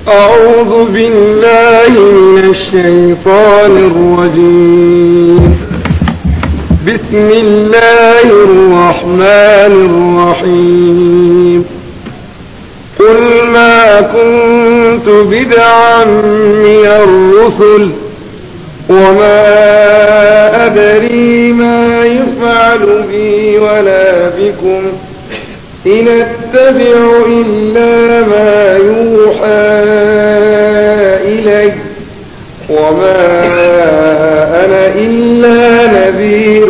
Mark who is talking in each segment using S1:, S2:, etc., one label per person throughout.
S1: أعوذ بالله من الشيطان الرجيم بسم الله الرحمن الرحيم قل ما كنت بدعا من الرسل وما أدري ما يفعل بي ولا بكم إن أتبع إلا ما يوحى إلي وما أنا إلا نذير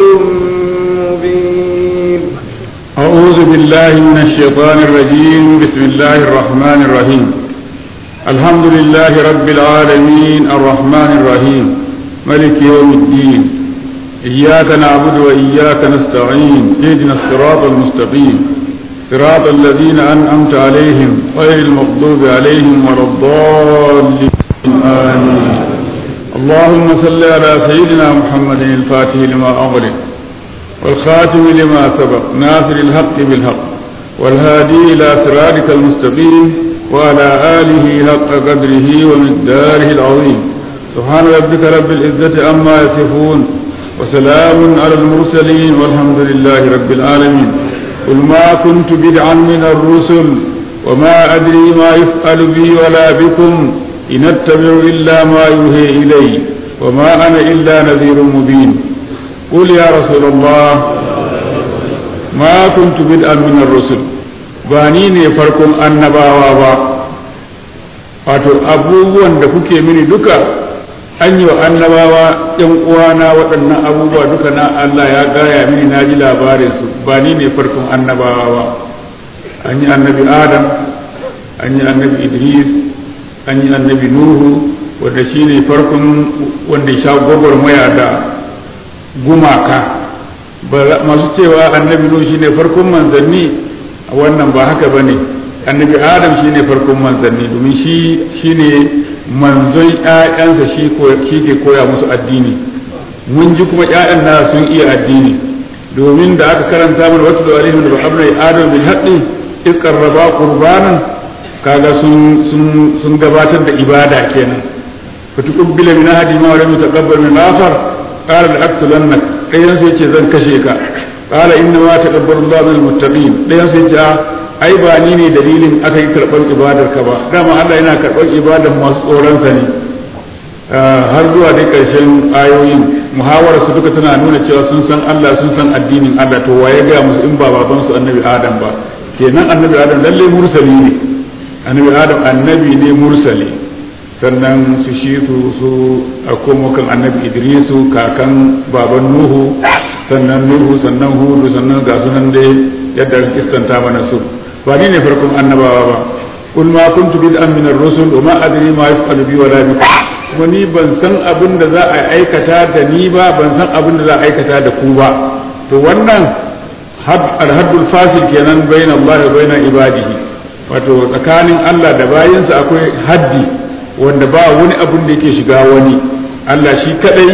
S1: مبين
S2: أعوذ بالله من الشيطان الرجيم بسم الله الرحمن الرحيم الحمد لله رب العالمين الرحمن الرحيم ملك يوم الدين إياك نعبد وإياك نستعين اهدنا الصراط المستقيم صراط الذين أنعمت عليهم غير المغضوب عليهم ولا الضالين آمين اللهم صل على سيدنا محمد الفاتح لما أغلق والخاتم لما سبق ناصر الحق بالحق والهادي إلى صراطك المستقيم وعلى آله حق قدره ومقداره العظيم سبحان ربك رب العزة عما يصفون وسلام على المرسلين والحمد لله رب العالمين قل ما كنت بدعا من الرسل وما أدري ما يفعل بي ولا بكم إن أتبع إلا ما يوحي إلي وما أنا إلا نذير مبين قل يا رسول الله ما كنت بدعا من الرسل بانيني فركم annabawa ba wato abubuwan da kuke mini duka an yi wa annabawa ‘yan uwana waɗannan abubuwa duka na Allah ya gaya mini na ji labarinsu ba ni ne farkon annabawa ba an yi annabi adam an yi annabi idris an yi annabi nuhu wanda shi ne farkon wanda ya sha gwagwarmaya da gumaka masu cewa annabi nuhu shi ne farkon manzanni wannan ba haka ba ne annabi adam shi ne farkon manzanni domin shi ne manzon ‘ya'yansa shi ke koya musu addini mun ji kuma ‘ya'yan na sun iya addini domin da aka karanta mana wata da alaihim da ba'abnai adam bil haqqi iqarraba qurbanan kaga sun sun gabatar da ibada kenan fatuqbila min ahadi ma lam yataqabbal min akhar qala la aqtulannak dayan sai yace zan kashe ka qala inna ma taqabbalu Allahu min muttaqin dayan sai yace ai ba ni ne dalilin aka yi karɓar ibadar ka ba dama Allah yana karɓar ibadar masu tsoronsa ne har zuwa dai ƙarshen ayoyin muhawara su duka tana nuna cewa sun san Allah sun san addinin Allah to waye ga musu in ba baban su annabi Adam ba kenan annabi Adam lalle mursali ne annabi Adam annabi ne mursali sannan su shi su su a komo kan annabi Idrisu kakan baban Nuhu sannan Nuhu sannan Hudu sannan ga sunan dai yadda kistanta mana su ba ni ne farkon annabawa ba kul ma kuntu bid'an min ar-rusul wa ma adri ma yaf'alu bi wala bi kuma ni ban san abin da za a aikata da ni ba ban san abin da za a aikata da ku ba to wannan al-haddul fasil kenan bayin Allah wa bayin ibadihi wato tsakanin Allah da bayinsa akwai haddi wanda ba wani abin da yake shiga wani Allah shi kadai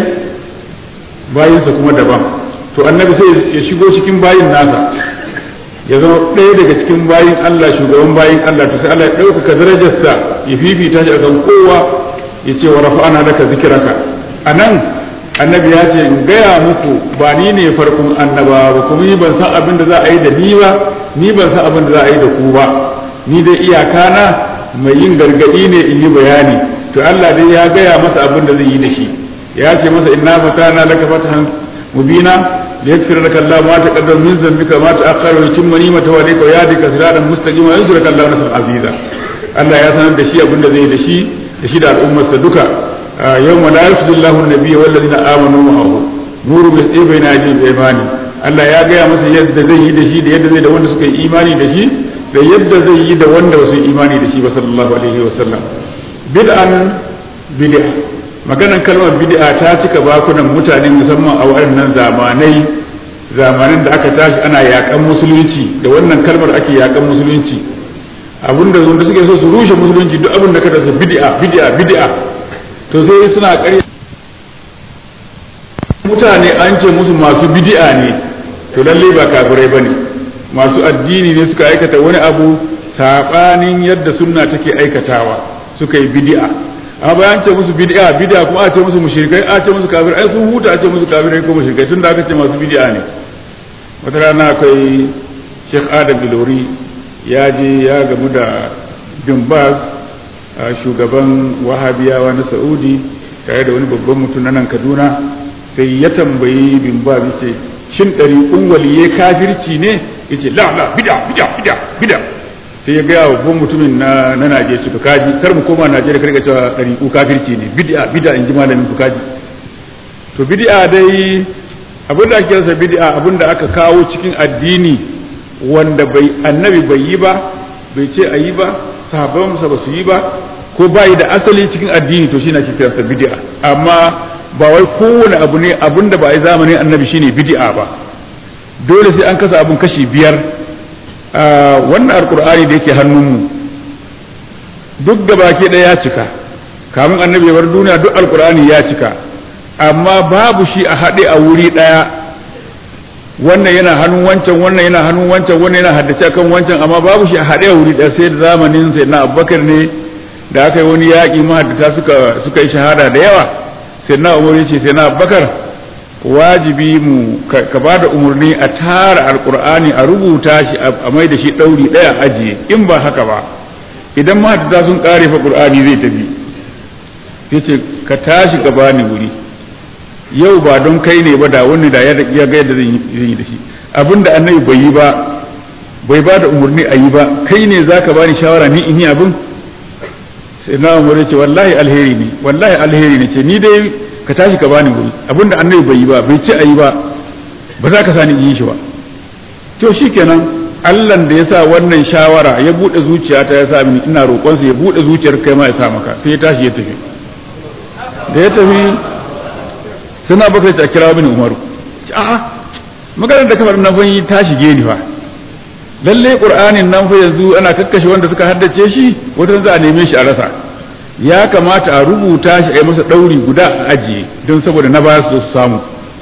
S2: bayinsa kuma daban to annabi sai ya shigo cikin bayin nasa ya zama ɗaya daga cikin bayin Allah shugaban bayin Allah to sai Allah ya ɗaukaka darajarsa ya fifita shi akan kowa ya ce wa rafa'ana laka zikiraka anan annabi ya ce in gaya muku ba ni ne farkon annaba ba kuma ni ban san abin da za a yi da ni ba ni ban san abin da za a yi da ku ba ni dai iyaka na mai yin gargadi ne in yi bayani to Allah dai ya gaya masa abin da zai yi da shi ya ce masa inna fatana laka fatahan mubina ليغفر لك الله ما تقدم من ذنبك ما تأخر ويتم نعمته عليك ويهديك صراطا مستقيما وينصرك الله نصرا عزيزا Allah ya sanar da shi abin da zai da shi da shi da al'ummarsa duka yawma la yafdu Allahu an-nabiyya wal ladina amanu ma'ahu nuru bi bayna ajin imani Allah ya gaya masa yadda zai yi da shi da yadda zai da wanda suka yi imani da shi da yadda zai yi da wanda ba su yi imani da shi ba sallallahu alaihi wa sallam bid'an bid'a maganan kalmar bid'a ta cika bakunan mutane musamman a waɗannan zamanai zamanin da aka tashi ana yakan musulunci da wannan kalmar ake yakan musulunci abinda wanda suke so su rushe musulunci duk abin da ka tafi bid'a bid'a bid'a to sai suna ƙarya mutane an ce musu masu bid'a ne to lalle ba kafirai bane masu addini ne suka aikata wani abu sabanin yadda sunna take aikatawa suka yi bid'a amma bayan ce musu bid'a bid'a kuma a ce musu mushrikai a ce musu kafir ai sun huta a ce musu kafirai ko mushrikai tunda aka ce masu bid'a ne wata rana akwai Sheikh Adam Ilori ya je ya gamu da Bin Baz shugaban Wahabiyawa na Saudi tare da wani babban mutum na nan Kaduna sai ya tambayi Bin Baz yace shin ɗariƙun waliyai kafirci ne yace la la bid'a bid'a bid'a bid'a sai ya gaya wa babban mutumin na na Najeriya su kaji kar mu koma Najeriya kar ka cewa ɗariƙu kafirci ne bid'a bid'a in ji malamin ku kaji to bid'a dai abin da ake rasa bid'a abin da aka kawo cikin addini wanda bai annabi bai yi ba bai ce a yi ba sahabban ba su yi ba ko bai da asali cikin addini to shine ake kiransa bid'a amma ba wai kowane abu ne abin da ba a yi zamanin annabi shine bid'a ba dole sai an kasa abun kashi biyar wannan alkur'ani da yake hannunmu duk da baki ɗaya ya cika kamun annabi ya bar duniya duk alkur'ani ya cika amma babu shi a haɗe a wuri ɗaya wannan yana hannun wancan wannan yana hannun wancan wannan yana haddace kan wancan amma babu shi a haɗe a wuri ɗaya sai da zamanin sai na abubakar ne da aka yi wani yaƙi mahaddata suka suka yi shahada da yawa sai na umar ya ce sai na abubakar wajibi mu ka ba da umarni a tara alkur'ani a rubuta shi a mai da shi ɗauri ɗaya ajiye in ba haka ba idan mahaddata sun ƙare fa ƙur'ani zai tafi yace ka tashi ka bani wuri yau ba don kai ne ba da wani da ya ga yadda zan yi da shi abinda annabi bai yi ba bai ba da umarni a yi ba kai ne zaka bani shawara ni in yi abin sai na umar ce wallahi alheri ne wallahi alheri ne ce ni dai ka tashi ka bani wuri abinda annabi bai yi ba bai ce a yi ba ba za ka sani in yi shi ba to shikenan Allah da ya sa wannan shawara ya bude zuciyata ya sa mini ina roƙonsa ya bude zuciyar kai ma ya sa maka sai ya tashi ya tafi da ya tafi suna baka ta kira mini umaru a'a maganar da kamar nan fanyi ta shige ni fa lalle qur'anin nan fa yanzu ana kakkashe wanda suka haddace shi wata za a neme shi a rasa ya kamata a rubuta shi a yi masa dauri guda a ajiye don saboda na ba su samu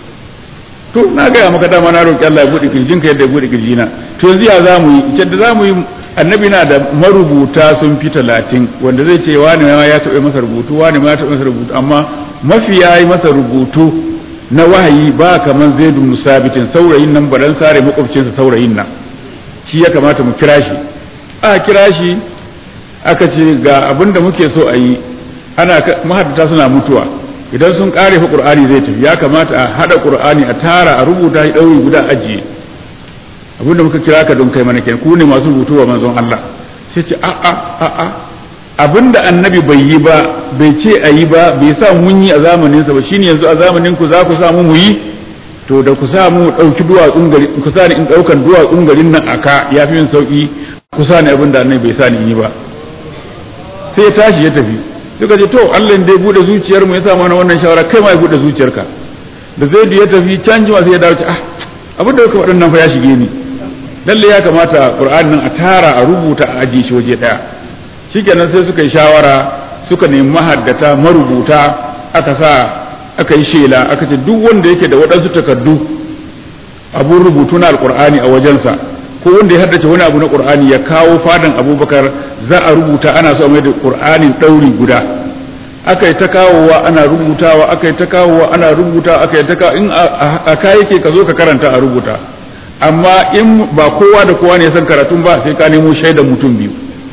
S2: to na gaya maka dama na roƙi Allah ya buɗe kirjinka yadda ya buɗe kirjina to yanzu ya za mu yi yadda za mu yi annabi na da marubuta sun fi talatin wanda zai ce wani ma ya taɓa masa rubutu wani ma ya taɓa masa rubutu amma mafi ya yi masa rubutu na wahayi ba kamar zaidu musabitin saurayin nan baran sare makwabcinsa saurayin nan shi ya kamata mu kira shi a kira shi aka ce ga abin da muke so a yi ana mahaddata suna mutuwa idan sun kare fa qur'ani zai tafi ya kamata a hada qur'ani a tara a rubuta shi dauri guda ajiye abinda muka kira ka don kai mana kenan ku ne masu rubutu wa manzon Allah sai ce a a a a abinda annabi bai yi ba bai ce a yi ba bai sa mun yi a zamanin sa ba shine yanzu a zamanin ku za ku sa mu mu yi to da ku sa mu dauki duwatsun gari ku sa ni in daukan duwatsun garin nan aka yafi min sauki ku sa ni abinda annabi bai sa ni yi ba sai ya tashi ya tafi suka ce to Allah dai bude zuciyar mu ya sa mana wannan shawara kai ma ya bude zuciyarka da zaidu ya tafi can jima sai ya dawo ah abin da kuka waɗannan fa ya shige ni lalle ya kamata qur'ani nan a tara a rubuta a ajiye shi waje daya shikenan sai suka yi shawara suka nemi mahaddata marubuta aka sa aka yi shela aka ce duk wanda yake da waɗansu takardu abun rubutu na alqur'ani a wajensa ko wanda ya haddace wani abu na qur'ani ya kawo fadan abubakar za a rubuta ana so mai da qur'anin ɗauri guda aka yi ta kawowa ana rubutawa aka yi ta kawowa ana rubuta aka yi ta kawo in a ka yake ka zo ka karanta a rubuta amma in ba kowa da kowa ne ya san karatun ba sai ka nemo shaidan mutum biyu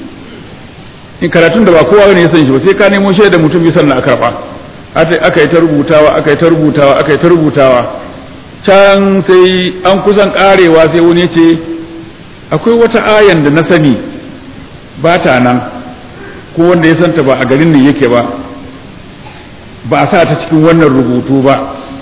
S2: in karatun da ba kowa ne ya san shi ba sai ka nemo shaidan mutum biyu sannan a karba aka yi ta rubutawa aka yi ta rubutawa aka yi ta rubutawa can sai an kusan karewa sai wani ya ce akwai wata ayan da na sani ba ta nan ko wanda ya santa ba a garin ne yake ba ba a sa ta cikin wannan rubutu ba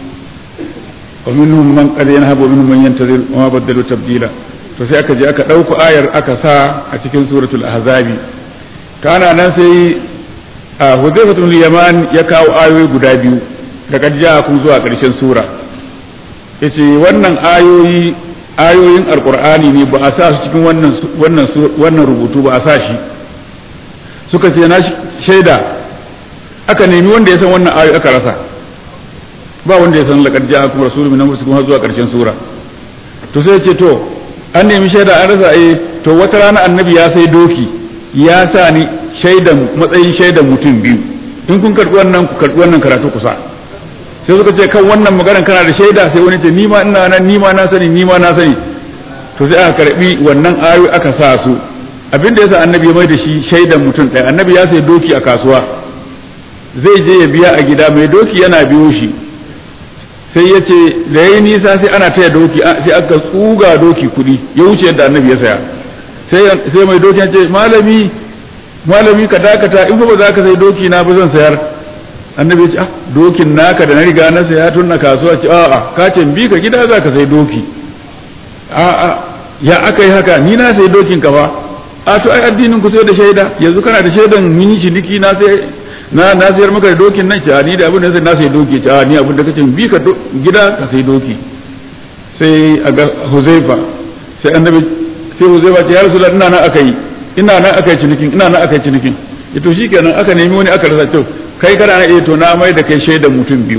S2: wa minhum man qad yanhabu wa minhum man yantazir wa ma badalu tabdila to sai aka je aka dauko ayar aka sa a cikin suratul ahzabi kana nan sai a hudayfatul yaman ya kawo ayoyi guda biyu daga ja'akum zuwa karshen sura yace wannan ayoyi ayoyin alqur'ani ne ba a sa su cikin wannan wannan wannan rubutu ba a sa shi suka ce na shaida aka nemi wanda ya san wannan ayoyi aka rasa ba wanda ya san laqad ja'akum rasulun min anfusikum har zuwa karshen sura to sai ce to an nemi shaida an rasa eh to wata rana annabi ya sai doki ya sa ni shaidan matsayin shaidan mutum biyu in kun karɓi wannan ku karɓi wannan karatu kusa sai suka ce kan wannan maganar kana da shaida sai wani ce ni ma ina nan ni ma na sani ni ma na sani to sai aka karɓi wannan ayoyi aka sa su abinda yasa annabi ya mai da shi shaidan mutum ɗaya annabi ya sai doki a kasuwa zai je ya biya a gida mai doki yana biyo shi sai ya ce da ya yi nisa sai ana taya doki sai aka tsuga doki kuɗi ya wuce yadda annabi ya saya sai mai doki ya ce malami malami ka dakata in ba za ka sai doki na ba zan sayar annabi ya ce ah dokin naka da na riga na saya tun na kasuwa ce a'a ka ce bi ka gida za ka sai doki a'a ya aka yi haka ni na sai dokin ka ba a to ai addinin ku sai da shaida yanzu kana da shaidan min ciniki na sai na na sayar maka da dokin nan ce ni da abin da sai na sai doki ce ni abin da kace bi ka gida ka sai doki sai a ga Huzaifa sai annabi sai Huzaifa ce ya Rasulullah ina nan aka yi ina nan aka yi cinikin ina nan aka yi cinikin to shikenan aka nemi wani aka rasa to kai kana na eh to na mai da kai shaidan mutum biyu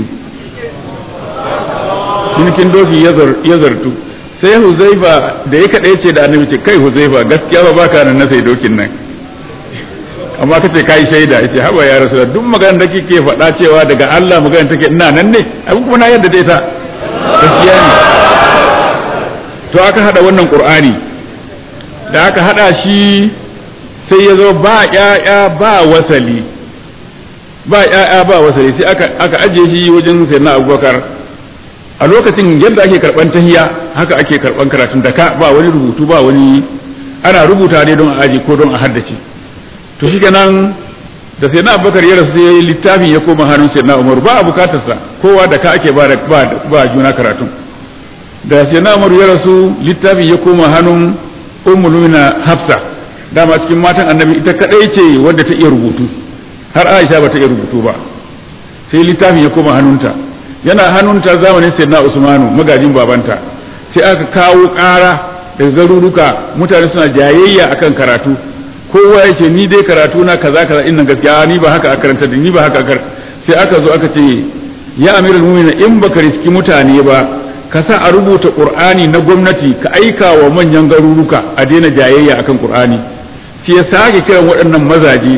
S2: cinikin doki ya zartu sai Huzaifa da ya kaɗai ce da annabi ce kai Huzaifa gaskiya ba baka nan na sai dokin nan amma kace kai shaida yace haba ya rasu duk maganar da kike faɗa cewa daga Allah maganar take ina nan ne abin kuma na yadda da ita gaskiya ne to aka hada wannan Qur'ani da aka hada shi sai ya zo ba ƴaƴa ba wasali ba ƴaƴa ba wasali sai aka aka ajiye shi wajen sayyidina Abubakar a lokacin yadda ake karban tahiya haka ake karban karatun da ka ba wani rubutu ba wani ana rubuta ne don a aji ko don a haddace to shi kenan da sai na abubakar ya rasu sai littafin ya koma hannun sai na umaru ba a bukatarsa kowa da ka ake ba ba juna karatun da sai na umaru ya rasu littafin ya koma hannun ummul hafsa dama cikin matan annabi ita kadai ce wadda ta iya rubutu har aisha ba ta iya rubutu ba sai littafin ya koma hannunta yana hannunta zamanin sayyidina usmanu magajin babanta sai aka kawo ƙara da garuruka mutane suna jayayya akan karatu kowa ya ce ni dai karatu na kaza kaza inna gaskiya ni ba haka a karanta da ni ba haka akar sai aka zo aka ce ya amirul mu'minin in baka riski mutane ba ka sa a rubuta qur'ani na gwamnati ka aika wa manyan garuruka a daina jayayya akan qur'ani sai ya sake kiran waɗannan mazaje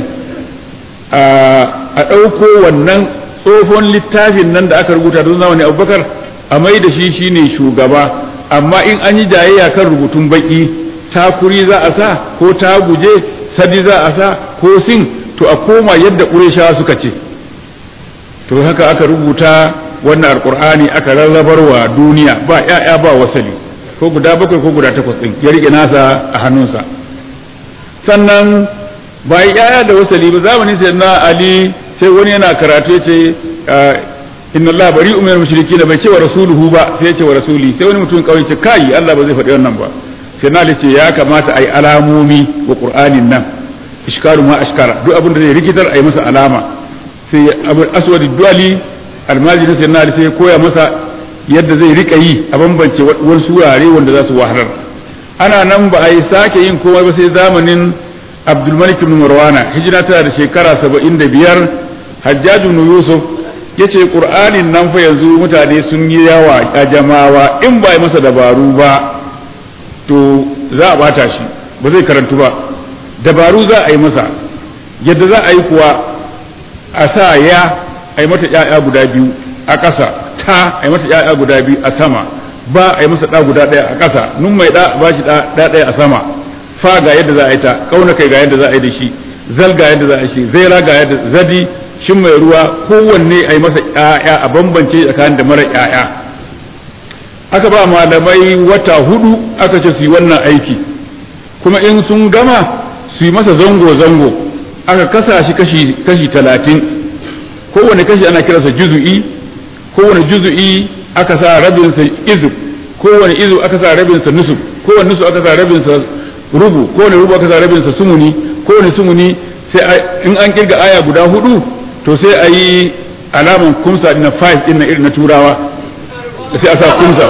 S2: a ɗauko wannan tsohon littafin nan da aka rubuta don zamani abubakar a mai da shi shine shugaba amma in an yi jayayya kan rubutun baki takuri za a sa ko ta guje sadi za a sa ko sin to a koma yadda ƙureshawa suka ce to haka aka rubuta wannan alƙur'ani aka rarrabar wa duniya ba ya'ya ba wasali ko guda bakwai ko guda takwas ɗin ya riƙe nasa a hannunsa sannan ba ya'ya da wasali ba zamanin sai na ali sai wani yana karatu ya ce inna Allah bari umar mushriki da bai ce wa rasuluhu ba sai ya ce wa rasuli sai wani mutum kawai ce kai Allah ba zai faɗi wannan ba sai na ce ya kamata a yi alamomi wa qur'anin nan ishkaru ma ashkara duk abin da zai rikitar a yi masa alama sai aswad duali almajiri sai na sai koya masa yadda zai rika yi a bambance wasu wurare wanda za su wahalar ana nan ba a yi sake yin komai ba sai zamanin abdulmalik ibn marwana hijira tana da shekara saba'in da biyar hajjaju ibn yusuf ya ce ƙur'anin nan fa yanzu mutane sun yi yawa a jamawa in ba yi masa dabaru ba to za a bata shi ba zai karantu ba dabaru za a yi masa yadda za a yi kuwa a sa ya a yi mata ‘ya'ya guda biyu a ƙasa ta a yi mata ‘ya'ya guda biyu a sama ba a yi masa ɗa guda ɗaya a ƙasa nun mai ɗa ba shi ɗa ɗaya a sama fa ga yadda za a yi ta ƙauna kai ga yadda za a yi da shi zal ga yadda za a yi shi zaira ga yadda zadi shin mai ruwa kowanne a yi masa ‘ya'ya a bambance tsakanin da mara ‘ya'ya aka ba malamai wata hudu aka ce su yi wannan aiki kuma in sun gama su yi masa zango-zango aka kasa shi kashi kashi talatin kowane kashi ana kiransa juzu'i kowane juzu'i aka sa rabinsa izu kowane izu aka sa rabinsa nusu kowane nusu aka sa rabinsa rubu kowane rubu aka sa rabinsa sumuni kowane sumuni sai in an kirga aya guda hudu to sai a yi alaman kumsa na 5 din na irin na turawa sai a sa kumsa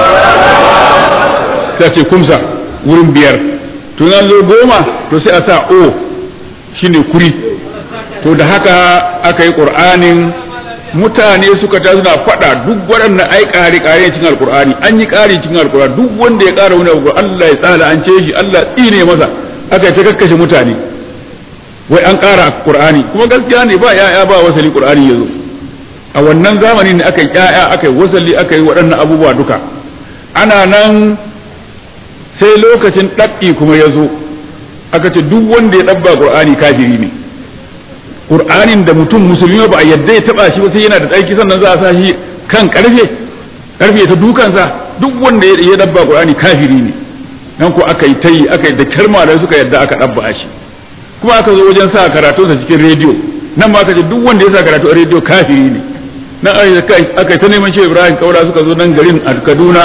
S2: sai a ce kumsa wurin biyar to nan zo goma to sai a sa o shine kuri to da haka aka yi ƙur'anin mutane suka ta suna faɗa duk waɗannan ai ƙari ƙari cikin alƙur'ani an yi ƙari cikin alƙur'ani duk wanda ya ƙara wani abu Allah ya tsala an ce shi Allah tsine masa aka yi ta kakkashe mutane wai an ƙara qur'ani kuma gaskiya ne ba ya'ya ba wasali qur'ani yazo a wannan zamanin ne aka yi ya'ya aka yi wasali aka yi waɗannan abubuwa duka ana nan sai lokacin ɗab'i kuma ya zo aka ce duk wanda ya ɗabba qur'ani kafiri ne qur'anin da mutum musulmi ba a yadda ya taba shi ba sai yana da tsarki sannan za a sa shi kan karfe karfe ta dukansa duk wanda ya dabba qur'ani kafiri ne nan ko aka yi tayi aka yi da kalma da suka yadda aka dabba shi kuma aka zo wajen sa karatu sa cikin rediyo nan ma aka ce duk wanda ya sa karatu a rediyo kafiri ne nan aka yi ta neman shi Ibrahim Kaura suka zo nan garin a Kaduna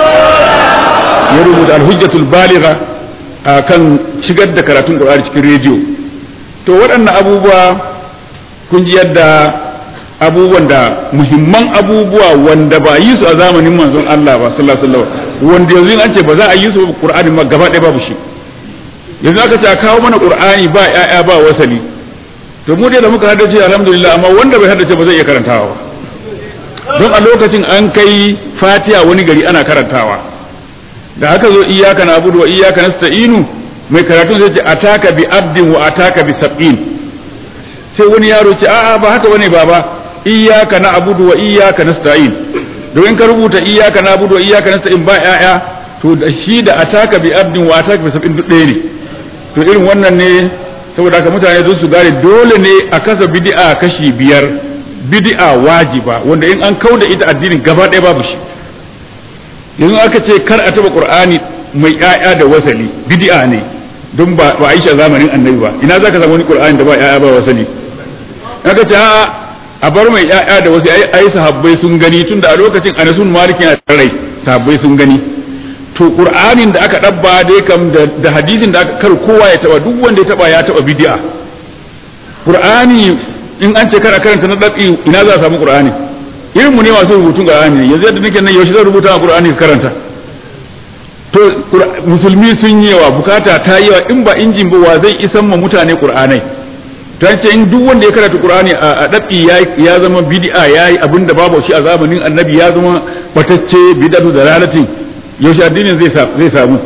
S2: ya rubuta al-hujjatul baligha kan shigar da karatun Qur'ani cikin rediyo to waɗannan abubuwa kun ji yadda abubuwan da muhimman abubuwa wanda ba yi su a zamanin manzon Allah ba sallallahu alaihi wasallam wanda yanzu an ce ba za a yi su Qur'ani ma gaba ɗaya babu shi yanzu aka ce a kawo mana Qur'ani ba ƴaƴa ba wasali to mu dai da muka haddace alhamdulillah amma wanda bai haddace ba zai iya karantawa ba don a lokacin an kai Fatiha wani gari ana karantawa da aka zo iyyaka na'budu wa iyyaka nasta'inu mai karatun zai ce ataka bi abdin wa ataka bi sab'in sai wani yaro ce a'a ba haka bane baba iyyaka na'budu wa iyyaka nasta'in domin ka rubuta iyyaka na'budu wa iyyaka nasta'in ba ya'ya to da shi da ataka bi abdin wa ataka bi sab'in duk ɗaya ne to irin wannan ne saboda haka mutane don su gane dole ne a kasa bid'a kashi biyar bid'a wajiba wanda in an kauda ita addinin gaba ɗaya babu shi yanzu aka ce kar a taba qur'ani mai ƴaƴa da wasali bid'a ne don ba ba Aisha zamanin annabi ba ina zaka samu wani qur'ani da ba ƴaƴa ba wasali aka ce a bar mai ƴaƴa da wasu ai sahabbai sun gani tunda a lokacin Anasun Malik yana rai sahabbai sun gani to qur'anin da aka dabba dai kam da hadisin da aka kar kowa ya taba duk wanda ya taba ya taba bid'a qur'ani in an ce kar a karanta na dabi ina za a samu qur'ani irin mu ne masu rubutun qur'ani yanzu yadda nake nan yaushe zan rubuta qur'ani ka karanta to musulmi sun yi yawa bukata ta yi yawa in ba injin ba wa zai isan ma mutane qur'anai ta ce in duk wanda ya karanta qur'ani a dabi ya zama bid'a yayi abinda babu shi a zamanin annabi ya zama batacce bid'atu dalalatin yaushe addinin zai zai samu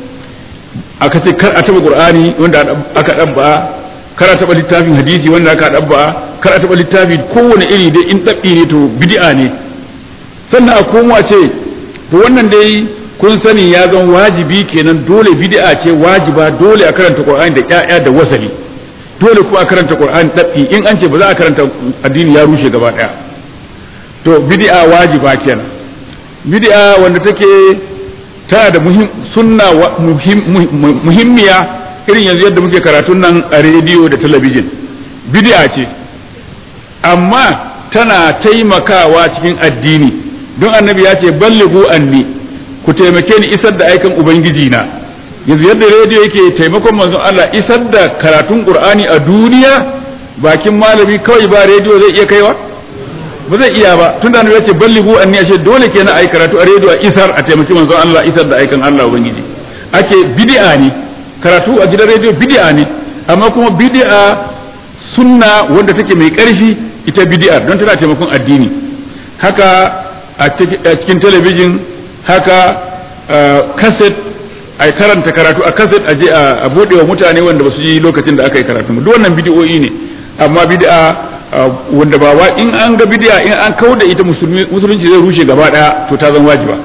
S2: aka ce kar a taba qur'ani wanda aka dabba kar a taba littafin hadisi wanda aka dabba kar a taba littafi kowane iri dai in dabbi ne to bid'a ne sannan a komo a ce to wannan dai kun sani ya zan wajibi kenan dole bid'a ce wajiba dole a karanta qur'ani da ƴaƴa da wasali dole kuma a karanta qur'ani dabbi in an ce ba za a karanta addini ya rushe gaba daya to bid'a wajiba kenan bid'a wanda take tana da muhim sunna muhimmiya irin yanzu yadda muke karatun nan a rediyo da talabijin bid'a ce amma tana taimakawa cikin addini don annabi ya ce ballighu anni ku taimake ni isar da aikan ubangiji na yanzu yadda rediyo yake taimakon manzon Allah isar da karatun qur'ani a duniya bakin malami kawai ba rediyo zai iya kaiwa ba zai iya ba tun da annabi ya ce ballighu anni ashe dole kenan ai karatu a rediyo a isar a taimaki manzon Allah isar da aikan Allah ubangiji ake bid'a ne karatu a gidan rediyo bid'a ne amma kuma bid'a sunna wanda take mai karfi ita bid'a don tana taimakon addini haka a cikin talabijin haka kaset a karanta karatu a kaset a je a bude wa mutane wanda ba su yi lokacin da aka yi karatu duk wannan bid'o'i ne amma bid'a wanda ba in an ga bid'a in an kauda ita musulunci zai rushe gaba daya to ta zama wajiba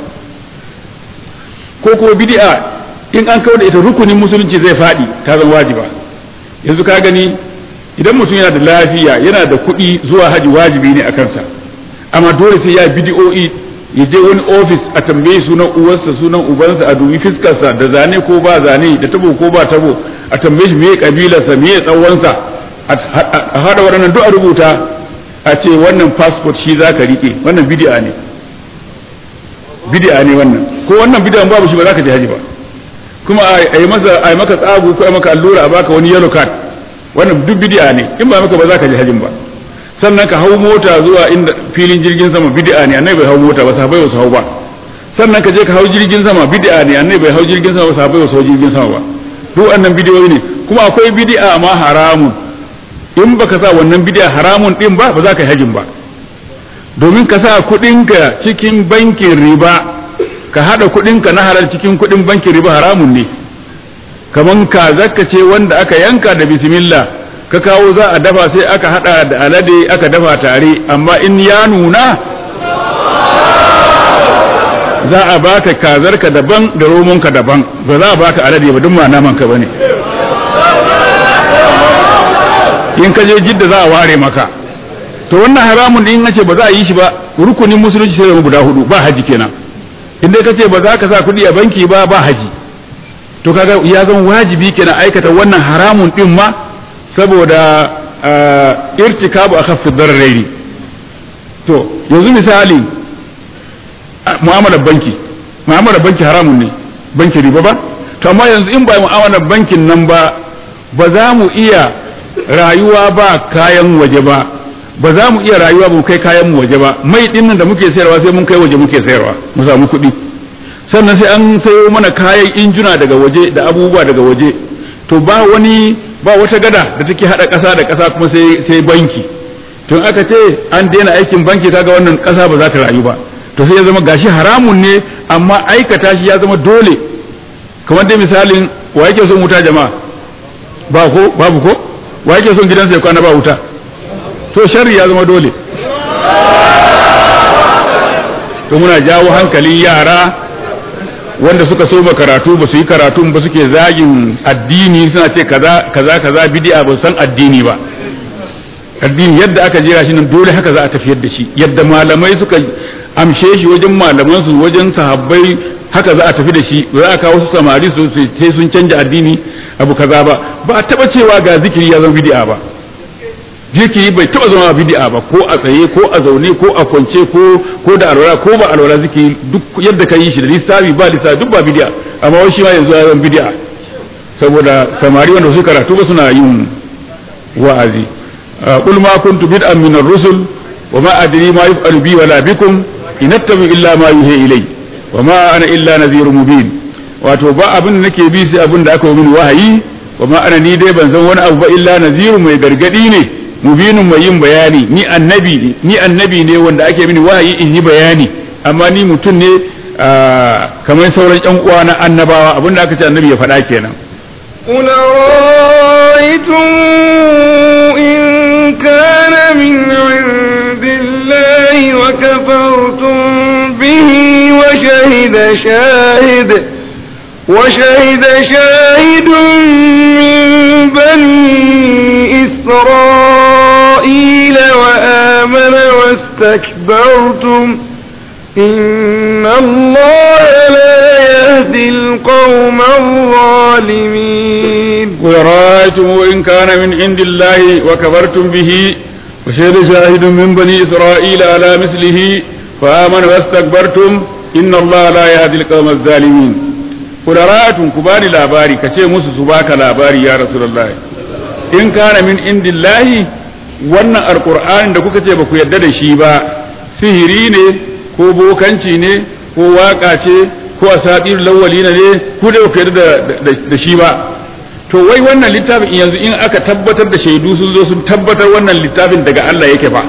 S2: ko kuma bid'a in an kauda ita rukunin musulunci zai fadi ta zama wajiba yanzu ka gani idan mutum yana da lafiya yana da kuɗi zuwa haji wajibi ne a kansa amma dole sai ya bid'o'i ya je wani ofis a tambaye sunan uwarsa sunan ubansa a dubi fiskarsa da zane ko ba zane da tabo ko ba tabo a tambaye shi meye kabilarsa meye tsawonsa a hada waɗannan duk a rubuta a ce wannan passport shi za ka rike wannan bid'a ne bid'a ne wannan ko wannan bid'a babu shi ba za ka je haji ba kuma a yi masa a yi maka tsagu ko a maka allura a baka wani yellow card wannan duk bid'a ne in ba maka ba za ka je hajin ba sannan ka hau mota zuwa inda filin jirgin sama bid'a ne annabi bai hau mota ba sahabbai ba su hau ba sannan ka je ka hau jirgin sama bid'a ne annabi bai hau jirgin sama ba sahabbai ba su hau jirgin sama ba duk wannan bidiyoyi ne kuma akwai bid'a ma haramun in baka sa wannan bid'a haramun din ba ba za ka yi hajin ba domin ka sa kuɗinka cikin bankin riba ka haɗa kuɗinka na halal cikin kuɗin bankin riba haramun ne kaman ka zakka ce wanda aka yanka da bismillah ka kawo za a dafa sai aka hada da alade aka dafa tare amma in ya nuna za a baka kazarka daban da romonka daban ba za a baka alade ba duk ma naman ka bane in ka je jidda za a ware maka to wannan haramun din nace ba za a yi shi ba rukunin musulunci sai guda hudu ba haji kenan in dai kace ba za ka sa kuɗi a banki ba ba haji to kaga ya zama wajibi kenan aikata wannan haramun din ma saboda irtikabu akhaffu dararaini to yanzu misali mu'amalar banki mu'amalar banki haramun ne banki riba ba to amma yanzu in ba mu'amalar bankin nan ba ba za mu iya rayuwa ba kayan waje ba ba za mu iya rayuwa ba mu kai kayan mu waje ba mai din nan da muke sayarwa sai mun kai waje muke sayarwa mu samu kuɗi sannan sai an sayo mana kayan injuna daga waje da abubuwa daga waje to ba wani ba wata gada da take hada ƙasa da ƙasa kuma sai sai banki tun aka ce an daina aikin banki kaga wannan ƙasa ba za ta rayu ba to sai ya zama gashi haramun ne amma aikata shi ya zama dole kamar dai misalin wa yake son wuta jama'a ba ko babu ko wa yake son gidansa ya kwana ba wuta to sharri ya zama dole to muna jawo hankalin yara wanda suka so ba karatu ba su yi karatun ba suke zagin addini suna ce kaza kaza kaza bid'a ba san addini ba addini yadda aka jera shi nan dole haka za a tafiyar da shi yadda malamai suka amshe shi wajen malaman su wajen sahabbai haka za a tafi da shi za a kawo su samari su sai sun canja addini abu kaza ba ba a taba cewa ga zikiri ya zama bid'a ba zikiri bai taba zama bid'a ba ko a tsaye ko a zaune ko a kwance ko ko da alwala ko ba alwala zikiri duk yadda ka yi shi da lissafi ba lissafi duk ba bid'a amma wai shi ma yanzu ya zama bid'a saboda samari wanda su karatu ba suna yin wa'azi qul ma kuntu bid'an min ar-rusul wa ma adri ma yuf'alu bi wala bikum in attabi illa ma yuhi ilay wa ma ana illa nadhirun mubin wato ba abin da nake bi sai abin da aka yi mini wahayi wa ma ana ni dai ban san wani abu ba illa nadhirun mai gargadi ne mubinin mai yin bayani ni annabi ne ni annabi ne wanda ake mini wahayi in yi bayani amma ni mutum ne kamar sauran ƴan uwa na annabawa abinda aka ce annabi ya faɗa kenan
S1: قل رأيتم إن كان من عند الله وكفرتم به وشهد شاهد وشهد شاهد من بني إسرائيل وآمن واستكبرتم إن الله لا يهدي القوم الظالمين
S2: قل رأيتم إن كان من عند الله وكفرتم به وشهد شاهد من بني إسرائيل على مثله فآمن واستكبرتم إن الله لا يهدي القوم الظالمين قل رأيتم كباني لاباري كشي موسى سباك لاباري يا رسول الله إن كان من عند الله wannan alkur'ani da kuka ce ba ku yarda da shi ba sihiri ne ko bokanci ne ko waka ce ko asadir lawalina ne ku da ku yarda da shi ba to wai wannan littafin yanzu in aka tabbatar da shaidu sun zo sun tabbatar wannan littafin daga Allah yake fa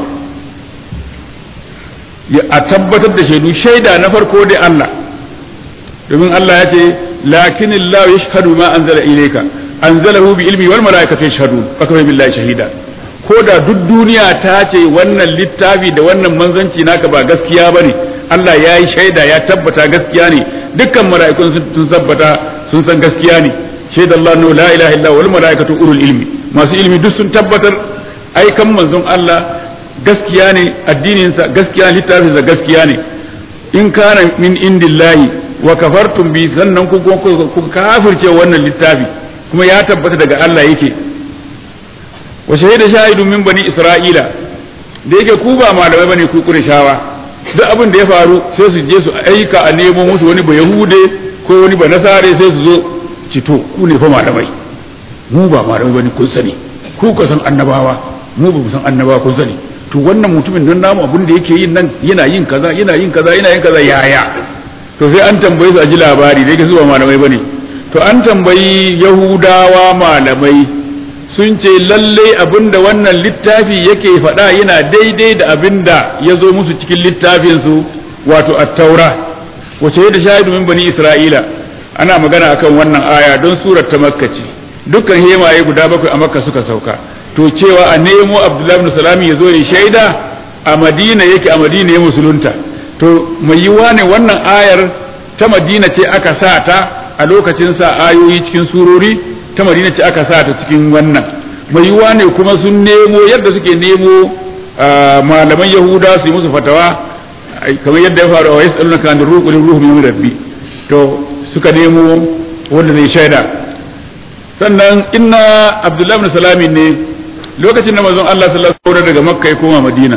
S2: a tabbatar da shaidu shaida na farko dai Allah domin Allah ya ce lakin Allah yashhadu ma anzala ilayka anzalahu bi ilmi wal malaikatu yashhadun fa kafa billahi shahida ko da duk duniya ta ce wannan littafi da wannan manzanci naka ba gaskiya bane Allah ya yi shaida ya tabbata gaskiya ne dukkan mala'ikun sun tabbata sun san gaskiya ne shaida Allah no la ilaha illa wal malaikatu ulul ilmi masu ilmi duk sun tabbatar aikan manzon Allah gaskiya ne addinin sa gaskiya littafin sa gaskiya ne in kana min indillahi wa kafartum bi sannan ku ku kafirce wannan littafi kuma ya tabbata daga Allah yake wa shahida shahidun min bani isra'ila da yake ku ba malamai bane ku kurishawa duk abin da ya faru sai su je su aika a nemo musu wani ba yahude ko wani ba nasare sai su zo cito ku ne fa malamai mu ba malamai bane kun sani ku ka san annabawa mu ba mu san annabawa kun sani to wannan mutumin nan namu abin da yake yin nan yana yin kaza yana yin kaza yana yin kaza yaya to sai an tambaye su a ji labari da yake su ba malamai bane to an tambayi yahudawa malamai sun ce lalle abinda wannan littafi yake faɗa yana daidai da abinda ya zo musu cikin littafinsu wato at-taura wace da shahidu min bani isra'ila ana magana akan wannan aya don surar ta makka ce dukkan hemaye guda bakwai a makka suka sauka to cewa a nemo abdullahi ibn salami ya zo ya shaida a madina yake a madina ya musulunta to mai yiwa ne wannan ayar ta madina ce aka sa ta a lokacin sa ayoyi cikin surori ta madina ce aka sa ta cikin wannan mai yiwa ne kuma sun nemo yadda suke nemo malaman yahuda su yi musu fatawa kamar yadda ya faru a wasu tsaluna kan da ruhu ruhu min rabbi to suka nemo wanda zai shaida sannan inna abdullahi ibn salami ne lokacin da manzon Allah sallallahu alaihi wasallam daga makka ya koma madina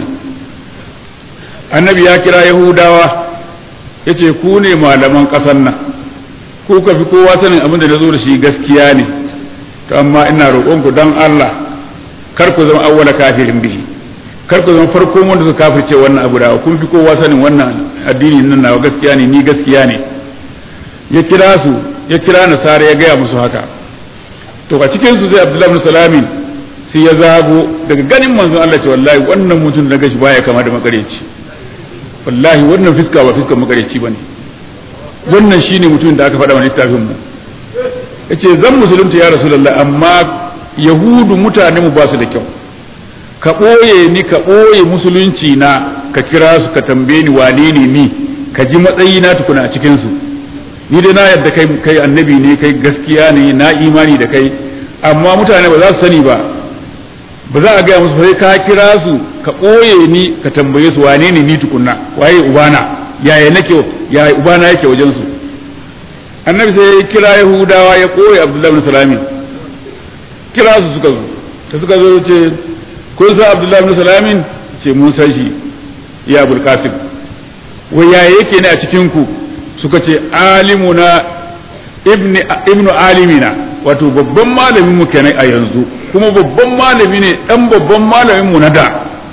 S2: annabi ya kira yahudawa yace ku ne malaman ƙasar nan ku ka fi kowa sanin abin da na zo da shi gaskiya ne to amma ina roƙonku don Allah kar ku zama awwala kafirin bihi kar ku zama farkon wanda suka kafirce wannan abu da kun fi kowa sanin wannan addini nan nawa gaskiya ne ni gaskiya ne ya kira su ya kira nasara ya gaya musu haka to a cikin su sai Abdullahi bin Salamin sai ya zago daga ganin manzon Allah ce wallahi wannan mutum da gashi baya kama da makareci wallahi wannan fiska ba fiskan makareci bane wannan shine mutum da aka faɗa wa littafin mu yace zan musulunta ya rasulullah amma yahudu mutane mu ba su da kyau ka ɓoye ni ka ɓoye musulunci na ka kira su ka tambaye ni wane ne ni ka ji matsayi na tukuna a cikin su ni dai na yadda kai kai annabi ne kai gaskiya ne na imani da kai amma mutane ba za su sani ba ba za a gaya musu sai ka kira su ka ɓoye ni ka tambaye su wane ne ni tukunna waye ubana yaya nake yaya ubana yake wajen su annabi sai ya kira yahudawa ya ɓoye abdullahi bin salami kira su suka zo ta suka zo ce kun san abdullahi bin salamin ce mun san shi ya abul qasim wai yaya yake ne a cikin ku suka ce alimuna ibni ibnu alimina wato babban malamin mu kenan a yanzu kuma babban malami ne dan babban malamin mu na da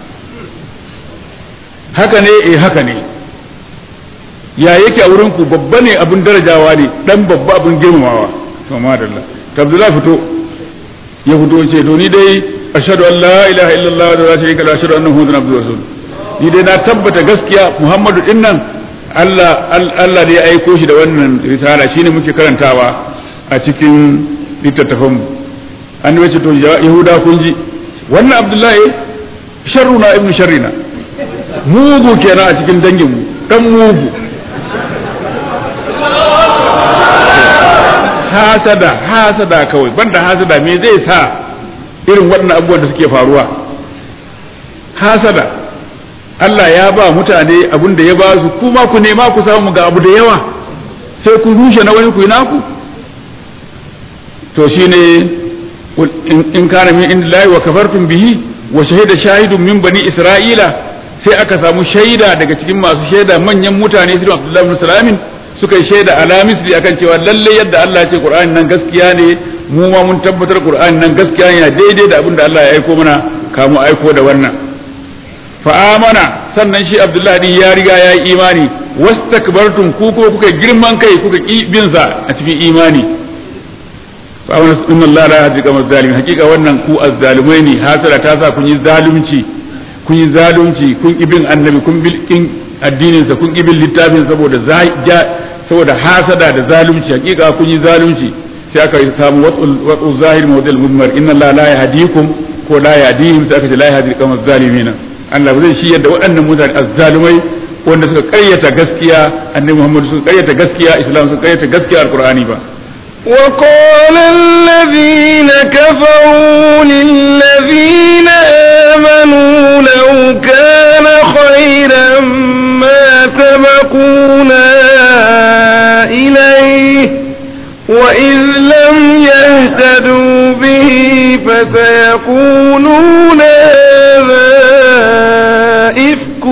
S2: haka ne eh haka ne ya yake a wurin ku babba ne abin darajawa ne dan babba abin girmamawa to madalla to abdullahi fito ya fito ce to ni dai ashhadu an la ilaha illallah wa la sharika lahu ashhadu anna muhammadan abduhu rasul ni dai na tabbata gaskiya muhammadu dinnan Allah Allah da ya aiko shi da wannan risala shine muke karantawa a cikin littattafanmu annabi ce to yahuda kun ji wannan abdullahi sharruna ibnu sharrina mugu kenan a cikin dangin mu dan mugu hasada hasada kawai banda hasada me zai sa irin waɗannan abubuwan da suke faruwa hasada Allah ya ba mutane abin da ya ba su kuma ku nema ku samu ga abu da yawa sai ku rushe na wani ku yi naku to shine in kana min indillahi wa kafartum bihi wa shahida shahidun min bani isra'ila sai aka samu shaida daga cikin masu shaida manyan mutane su Abdullahi bin Salamin suka yi shaida ala misli akan cewa lalle yadda Allah ya ce Qur'ani nan gaskiya ne mu ma mun tabbatar Qur'ani nan gaskiya ne daidai da abin da Allah ya aiko mana kamu aiko da wannan fa amana sannan shi Abdullahi din ya riga ya yi imani wastakbartum ku ko kuka girman kai kuka ki bin sa a cikin imani fa amana inna Allah la yahdi qawmal zalimin hakika wannan ku azzalimai ne hasara ta sa kun yi zalunci kun yi zalunci kun ki bin annabi kun bil addinin sa kun ki bin littafin saboda saboda hasada da zalunci hakika kun yi zalunci sai aka samu watsu zahir mawdil mudmar inna Allah la yahdikum ko la yahdihim sai aka ce la yahdi qawmal zalimin Allah ba zai shi yadda waɗannan mutane azzalumai wanda suka ƙaryata gaskiya annabi Muhammad suka ƙaryata gaskiya Islam suka ƙaryata gaskiya alqur'ani ba
S1: وقال الذين كفروا للذين آمنوا لو كان خيرا ما سبقونا إليه وإذ لم يهتدوا به فسيقولون هذا إفك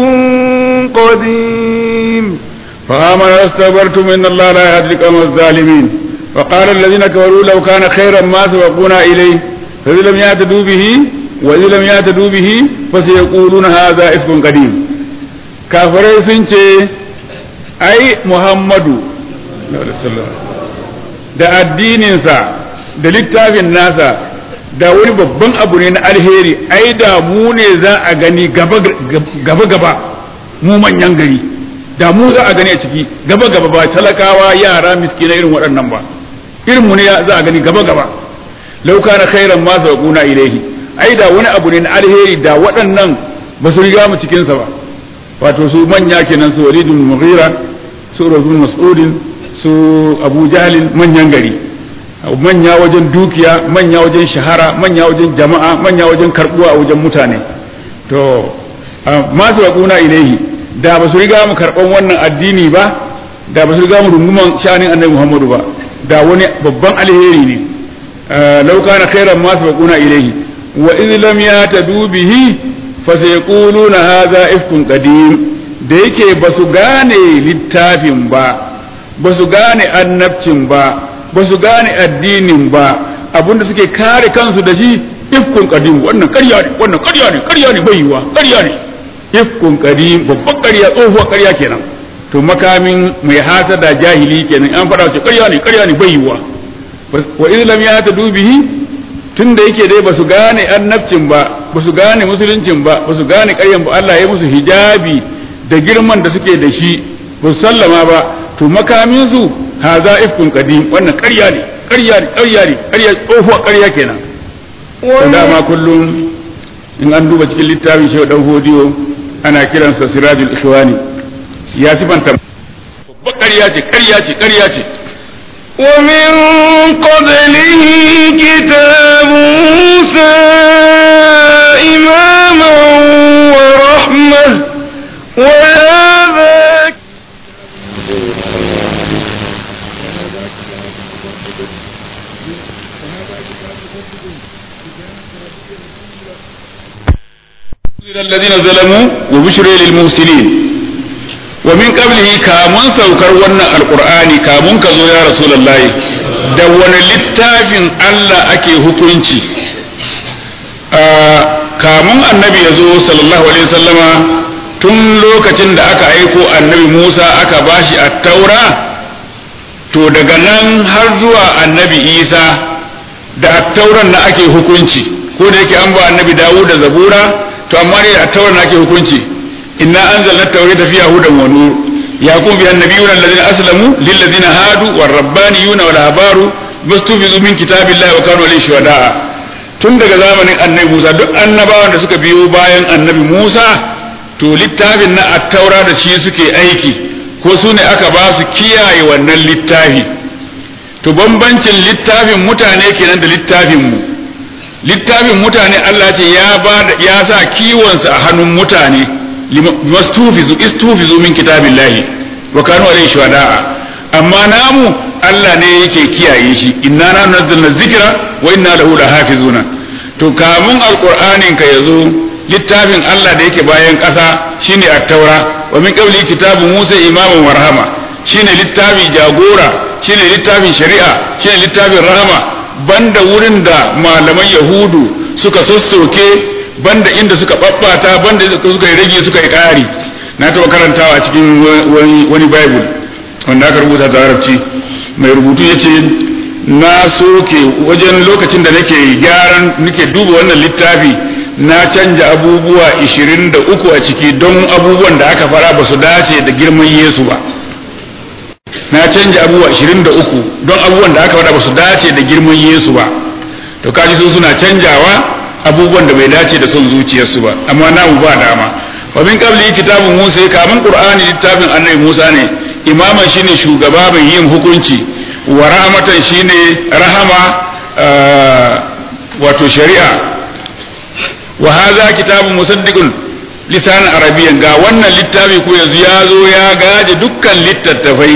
S1: قديم
S2: فآمن واستكبرتم إن الله لا يهدي القوم الظالمين وقال الذين كفروا لو كان خيرا ما سبقونا إليه فإذا لم يهتدوا به وإذا لم يهتدوا به فسيقولون هذا إفك قديم كافرين سنتي أي محمد da addininsa da littafin nasa da wani babban abu ne na alheri ai da mu ne za a gani gaba-gaba mu manyan gari da mu za a gani a ciki gaba-gaba ba talakawa yara miskina irin waɗannan ba irin mu ne za a gani gaba-gaba lauka na khairan ma sabaquna ilaihi ai da wani abu ne na alheri da waɗannan ba su riga mu cikin sa ba wato su manya kenan su walidun mughira su razun mas'udin su abu jahlin manyan gari manya wajen dukiya manya wajen shahara manya wajen jama'a manya wajen karbuwa a wajen mutane to masu waƙuna ilaihi da ba su riga mu karɓan wannan addini ba da ba su riga mu runguman sha'anin annabi muhammadu ba da wani babban alheri ne lauka na khairan masu waƙuna ilaihi wa iz lam yatadu bihi fa sayquluna hadha ifkun qadim da yake ba su gane littafin ba ba su gane annabcin ba ba su gane addinin ba abinda suke kare kansu da shi ifkun qadim wannan ƙarya ne wannan ƙarya ne ƙarya ne bai yiwa ƙarya ne ifkun qadim babban ƙarya tsohuwar ƙarya kenan to makamin mai hasada jahili kenan an faɗa ce ƙarya ne ƙarya ne bai yiwa wa in lam yata dubihi tunda yake dai ba su gane annabcin ba ba su gane musuluncin ba ba su gane ƙaryan ba Allah ya musu hijabi da girman da suke da shi ba su sallama ba to makamin su haza ifkun qadim wannan ƙarya ne ƙarya ne ƙarya ne ƙarya tsohuwar ƙarya kenan to dama kullum in an duba cikin littafin shehu dan hodiyo ana kiransa sirajul ikhwani ya sifanta babbar ƙarya ce ƙarya ce ƙarya ce
S1: ومن قبله كتاب موسى إماما ورحمة وهذا
S2: الذين ظلموا وبشر للمحسنين ومن قبله كامن سوكر wannan alqur'ani kamun ka zo ya rasulullahi da wani littafin Allah ake hukunci kamun annabi ya zo sallallahu alaihi wasallama tun lokacin da aka aiko annabi Musa aka bashi at-taura to daga nan har zuwa annabi Isa da at-tauran na ake hukunci ko da yake an ba annabi Dawud da Zabura to amma ne a tauran ake hukunci inna anzalna tawrata fiha hudan wa nur yaqum bi annabiyuna alladhina aslamu lil ladina hadu war rabbaniyuna wal ahbaru mustufizu min kitabillahi wa kanu alayhi shuhada tun daga zamanin annabi Musa duk annabawan da suka biyo bayan annabi Musa to littafin na at-taura da shi suke aiki ko su ne aka ba su kiyaye wannan littafi to bambancin littafin mutane kenan da littafin mu littafin mutane Allah ce ya ba ya sa kiwonsa a hannun mutane mastufizu istufizu min kitabillahi wa kanu alayhi shuhada'a amma namu Allah ne yake kiyaye shi inna na nazzalna dhikra wa inna lahu lahafizuna to kamun alqur'anin ka yazo littafin Allah da yake bayan ƙasa shine at-taura wa min qabli kitabu Musa imaman wa rahama shine littafi jagora shine littafin shari'a shine littafin rahama banda wurin da malaman yahudu suka sossoke banda inda suka babbata banda suka yi rage suka yi ƙari na taɓa karantawa a cikin wani bible wanda aka rubuta da arabci mai rubutu ya ce na soke wajen lokacin da nake gyaran nake duba wannan littafi na canja abubuwa 23 a ciki don abubuwan da aka fara ba su dace da girman yesu ba na canja abubuwa 23 don abubuwan da aka faɗa ba su dace da girman Yesu ba to kaji su suna canjawa abubuwan da bai dace da son zuciyarsu ba amma namu ba dama wa min qabli kitabun Musa kamun Qur'ani littafin Annabi Musa ne imaman shine shugaba mai yin hukunci wa rahmatan shine rahama wato shari'a wa hadha kitabun musaddiqun lisan arabiyyan ga wannan littafi ko yanzu ya zo ya gaje dukkan littattafai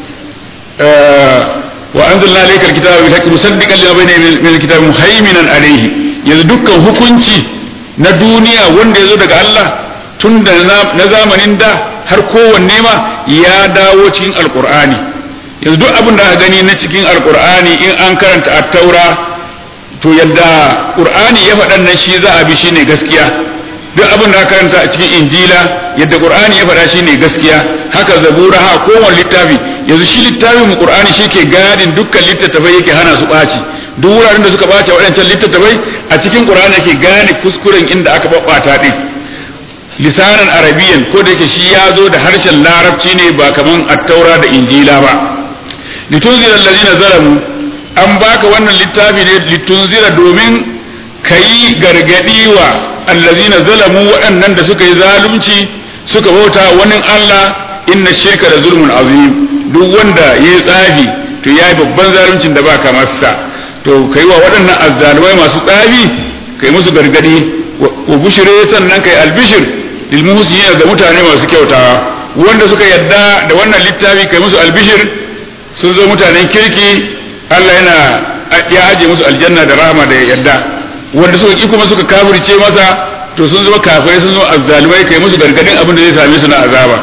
S2: وأنزلنا عليك الكتاب بالحق مصدقا لما بين من الكتاب مهيمنا عليه yanzu dukkan hukunci na duniya wanda ya zo daga Allah tun da na zamanin da har kowanne ma ya dawo cikin alkur'ani yanzu duk abin da aka gani na cikin alkur'ani in an karanta at-taura to yadda qur'ani ya faɗan nan shi za a bi shine gaskiya duk abin da aka karanta a cikin injila yadda qur'ani ya faɗa shine gaskiya haka zabura ha kowane littafi yanzu shi littafin mu qur'ani shi ke gadin dukkan littattafai yake hana su ɓaci duk wuraren da suka ɓaci waɗancan littattafai a cikin qur'ani yake gane kuskuren inda aka babbata din lisanan arabiyan ko da yake shi ya zo da harshen larabci ne ba kaman attaura da injila ba litunzira allazina zalamu an baka wannan littafi ne litunzira domin kai gargadi wa allazina zalamu waɗannan da suka yi zalunci suka bauta wani Allah inna shirka da zulmun azim duk wanda ya yi tsafi to ya yi babban zaluncin da ba kamar sa to kai wa waɗannan azzalumai masu tsafi kai musu gargadi wa bushire sannan kai albishir lil muhsinin ga mutane masu kyautawa wanda suka yadda da wannan littafi kai musu albishir sun zo mutanen kirki Allah yana ya aje musu aljanna da rahama da yadda wanda suka ki kuma suka kafirce masa to sun zama kafirai sun zama azzalumai kai musu gargadin abin da zai same su na azaba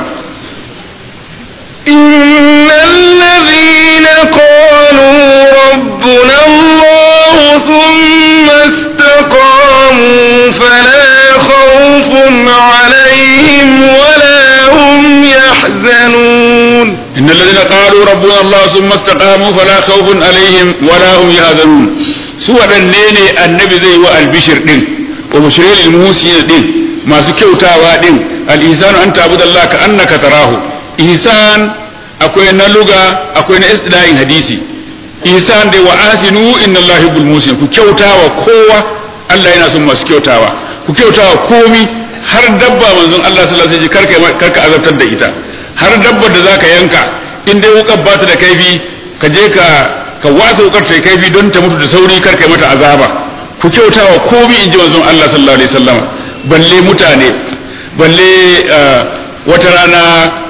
S1: إن الذين قالوا ربنا الله ثم استقاموا فلا خوف عليهم ولا هم يحزنون
S2: إن الذين قالوا ربنا الله ثم استقاموا فلا خوف عليهم ولا هم يحزنون سوى النيني النبي زي والبشر دين وبشرين الموسين دين ما سكوتاوا دين الإنسان أن تعبد الله كأنك تراه ihsan akwai na luga akwai na istilahin hadisi ihsan dai wa asinu inna allahi bil musin ku kyautawa kowa Allah yana son masu kyautawa ku kyautawa komi har dabba manzon Allah sallallahu alaihi wasallam karka karka azabtar da ita har dabbar da zaka yanka in dai wukar ba ta da kaifi ka je ka ka wasa wukar ta kaifi don ta mutu da sauri karka mata azaba ku kyautawa komi in ji manzon Allah sallallahu alaihi wasallam balle mutane balle wata rana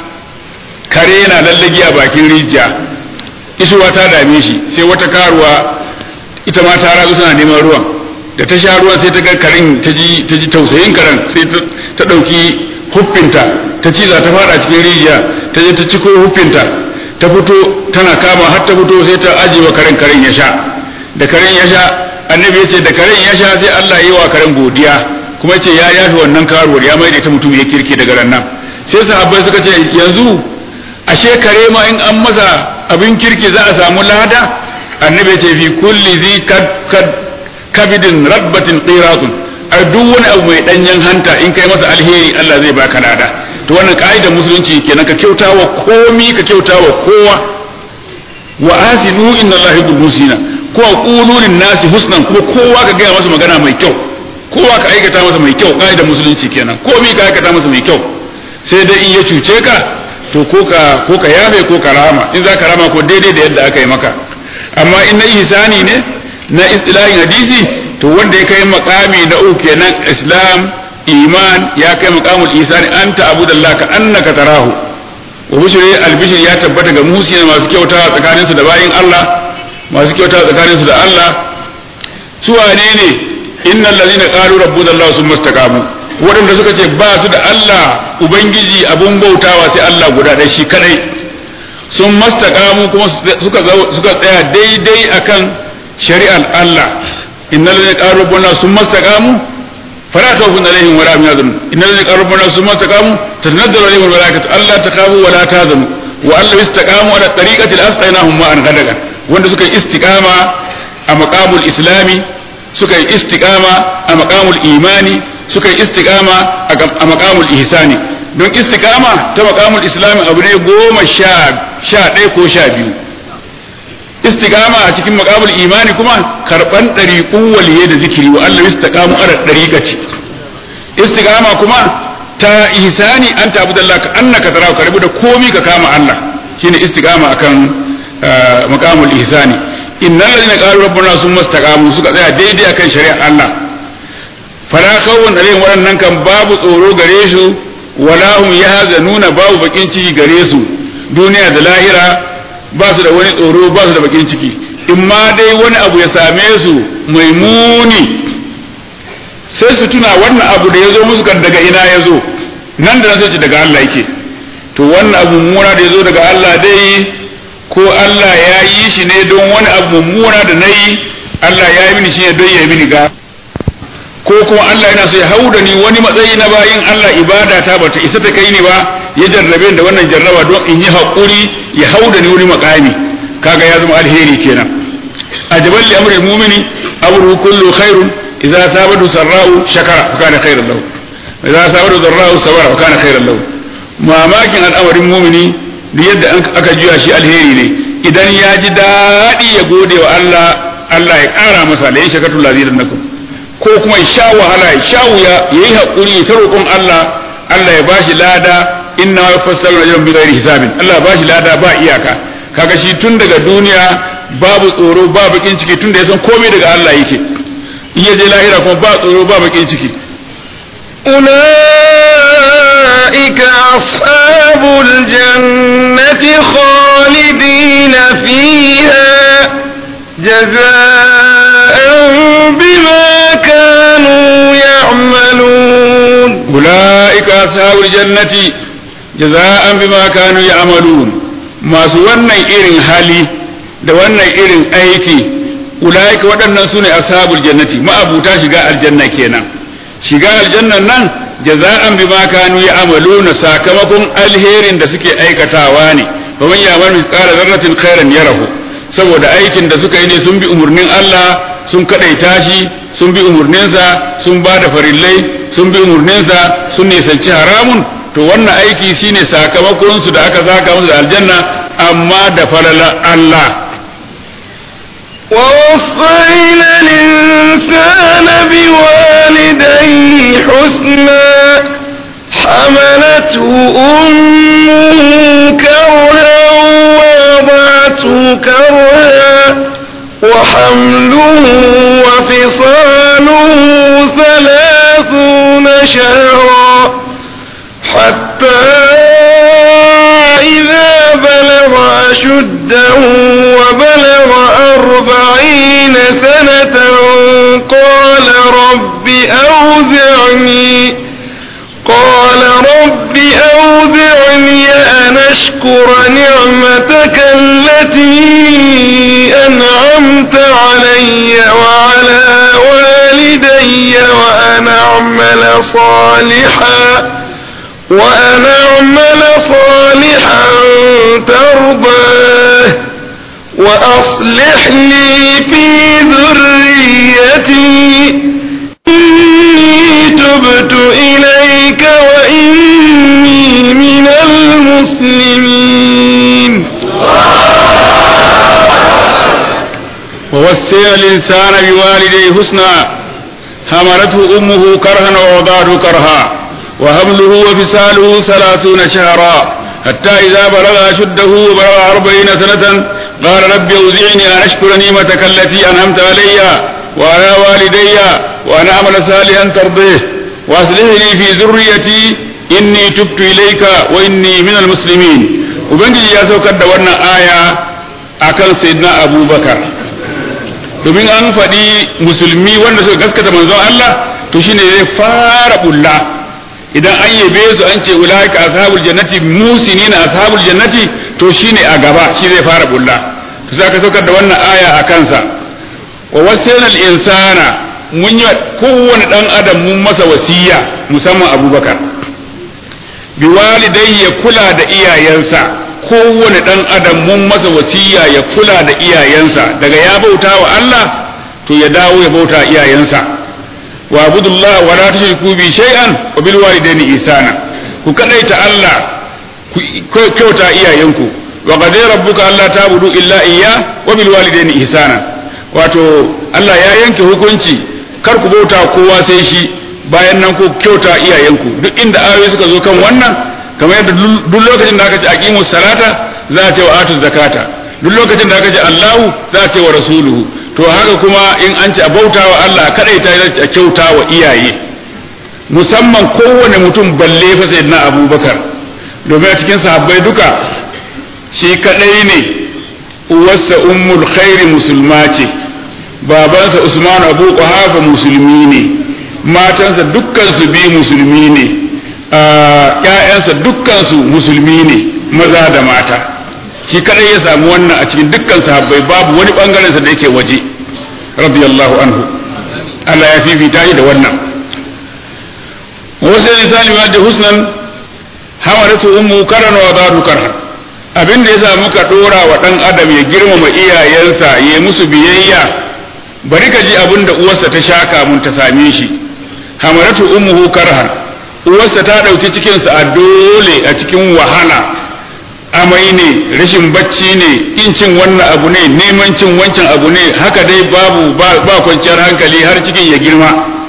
S2: kare yana lallagi a bakin rijiya isuwa ta dame shi sai wata karuwa ita ma ta razu tana neman ruwan da ta sha ruwan sai ta ga karin ta ji ta ji tausayin karen sai ta dauki huffinta ta ci za ta fara cikin rijiya ta je ta ciko huffinta ta fito tana kama har ta fito sai ta ajiye karen karen ya sha da karen ya sha annabi ya ce da karen ya sha sai Allah ya yi wa karen godiya kuma ce ya yafi wannan karuwar ya mai da ita mutum ya kirki daga ran nan sai sahabbai suka ce yanzu ashe kare ma in an masa abin kirki za a samu lada annabi ce fi kulli zi kabidin rabbatin qiratun a duk wani abu mai danyen hanta in kai masa alheri Allah zai baka lada to wannan ka'idar musulunci kenan ka kyautawa komi ka kyautawa kowa wa asinu inna Allah yuhibbul musina ko qulu lin nasi husnan kuma kowa ka gaya masa magana mai kyau kowa ka aikata masa mai kyau ka'idar musulunci kenan komi ka aikata masa mai kyau sai dai in ya cuce ka to ko ka ko ka yafe ko ka rama in za ka rama ko daidai da yadda aka yi maka amma in na ihsani ne na istilahin hadisi to wanda ya kai makami na uku kenan islam iman ya kai makamul ihsani anta abudallah ka annaka tarahu wa bushri albishir ya tabbata ga muhsina masu kyautawa tsakanin su da bayin Allah masu kyautawa tsakanin su da Allah su wane ne innal ladina qalu rabbuna allah summa istaqamu waɗanda suka ce ba su da Allah Ubangiji abun bautawa sai Allah guda ɗaya shi kadai sun mastakamu kuma suka suka tsaya daidai akan shari'ar Allah innal ladina qalu rabbuna sun mastaqamu fala khawfun alaihim wala hum yahzanun innal ladina qalu rabbuna sun mastaqamu tanazzalu alaihim almalaikatu alla takhafu wala tahzanu wa alla istaqamu ala tariqati al-asqainahum ma'an ghadagan wanda suka yi istiqama a maqamul islami suka yi istiqama a maqamul imani suka yi istiqama a makamul ihsani don istiqama ta makamul islami abu ne goma sha ɗaya ko sha biyu istiqama a cikin makamul imani kuma karɓan ɗariƙun waliye da zikiri wa Allah istiqamu ala ɗariƙaci istiqama kuma ta ihsani an tabu da Allah ka annaka tara ka rabu da komi ka kama Allah shine istiqama akan makamul ihsani innal ladina qalu rabbuna summa istaqamu suka tsaya daidai akan shari'ar Allah fala khawfun alaihim waɗannan kan babu tsoro gare su wala hum yahzanuna babu bakin ciki gare su duniya da lahira ba su da wani tsoro ba su da bakin ciki in ma dai wani abu ya same su mai muni sai su tuna wannan abu da ya zo musu kan daga ina ya zo nan da nan sai daga Allah yake to wannan abu mummuna da ya zo daga Allah dai ko Allah ya yi shi ne don wani abu mummuna da na yi Allah ya yi mini shi ne don ya yi mini ga ko kuma Allah yana so ya hauda ni wani matsayi na bayin Allah ibada ta bata isa ta kai ni ba ya jarrabe da wannan jarraba don in yi haƙuri ya hauda ni wani makami kaga ya zama alheri kenan ajaban li amri mu'mini amru kullu khairun idza sabadu sarra'u shakara fa kana khairan lahu idza sabadu darra'u sabara fa kana khairan lahu mamakin al'amarin mu'mini da yadda aka juya shi alheri ne idan ya ji daɗi ya gode wa Allah Allah ya ƙara masa la in shakartu lazidannakum ko kuma ya sha wahala ya sha wuya ya yi haƙuri ya ta roƙon Allah Allah ya bashi lada inna wa fassalu ajran bi ghairi hisabin Allah ya bashi lada ba iyaka kaga shi tun daga duniya babu tsoro ba bakin ciki tun da ya san komai daga Allah yake in ya je lahira kuma ba tsoro ba bakin ciki
S1: أولئك أصحاب الجنة خالدين فيها جزاء بما كانوا يعملون
S2: أولئك أصحاب الجنة جزاء بما كانوا يعملون masu wannan irin hali da wannan irin aiki ulaika waɗannan su ne ashabul jannati ma'abuta shiga aljanna kenan shiga aljannan nan jaza'an bima kanu ya'maluna sakamakon alherin da suke aikatawa ne fa man ya'mal mithqala dharratin khairan yarahu saboda aikin da suka yi ne sun bi umurnin Allah sun kadaita shi sun bi umurninsa sun ba da farillai sun bi umurninsa sun nisanci haramun to wannan aiki shine sakamakon su da aka saka musu da aljanna amma da falala Allah
S1: ووصينا الإنسان بوالديه حسنا حملته أمه كرها ووضعته كرها وحمله وفصاله ثلاثون شهرا حتى إذا بلغ أشده وبلغ أربعين سنة قال رب أوزعني قال رب أوزعني أن أشكر نعمتك التي أنعمت علي وعلى والدي وأن أعمل صالحا وأن أعمل صالحا ترضاه وأصلح لي في ذريتي إني تبت إليك وإني من المسلمين
S2: ووصينا الإنسان بوالديه حسنا حملته أمه كرها ووضعته كرها وحمله وفصاله ثلاثون شهرا حتى إذا بلغ أشده وبلغ أربعين سنة قال رب أوزعني أن أشكر نعمتك التي أنعمت علي وعلى والدي وأن أعمل صالحا ترضيه وأصلح لي في ذريتي إني تبت إليك وإني من المسلمين وبنجي يا سوكر دورنا آية أكل سيدنا أبو بكر domin an faɗi musulmi wanda suka gaskata manzon Allah to shine zai fara bulla idan an yabe su an ce ulaika ashabul jannati musinina ashabul jannati to shine a gaba shi zai fara bulla to sai ka saukar da wannan aya a kansa wa wasaina al insana mun yi kowane dan adam mun masa wasiya musamman abubakar bi walidai ya kula da iyayensa kowane dan adam mun masa wasiya ya kula da iyayensa daga ya bauta wa Allah to ya dawo ya bauta iyayensa wa abudullah wa la tushriku bi shay'an wa bil walidaini ihsana ku kadaita Allah ku kyauta iyayenku wa qadara rabbuka alla ta'budu illa iyya wa bil walidaini ihsana wato Allah ya yanke hukunci kar ku bauta kowa sai shi bayan nan ku kyauta iyayenku duk inda ayoyi suka zo kan wannan kamar yadda duk lokacin da aka ce aqimus salata za a ce wa atuz zakata duk lokacin da aka ce Allahu za a ce wa rasuluhu to haka kuma in an ci a bauta wa Allah kadai ta a kyauta wa iyaye musamman kowane mutum balle fa sayyidina Abubakar domin a cikin sahabbai duka shi kadai ne uwarsa ummul khairi musulma ce babansa Usman Abu Quhafa musulmi ne matansa dukkan su bi musulmi ne ƴaƴansa dukkan su musulmi ne maza da mata shi kadai ya samu wannan a cikin dukkan sahabbai babu wani bangaren sa da yake waje radiyallahu anhu Allah ya fifita shi da wannan wasu lisani ma da husnan hamalatu ummu karan wa dadu karhan abin da yasa muka dora wa dan adam ya girmama iyayensa ya musu biyayya bari ka ji abin da uwarsa ta shaka mun ta same shi hamalatu ummuhu karhan uwarsa ta dauki cikinsa a dole a cikin wahala amai ne rashin bacci ne kin cin wannan abu ne neman cin wancan abu ne haka dai babu ba kwanciyar hankali har cikin ya girma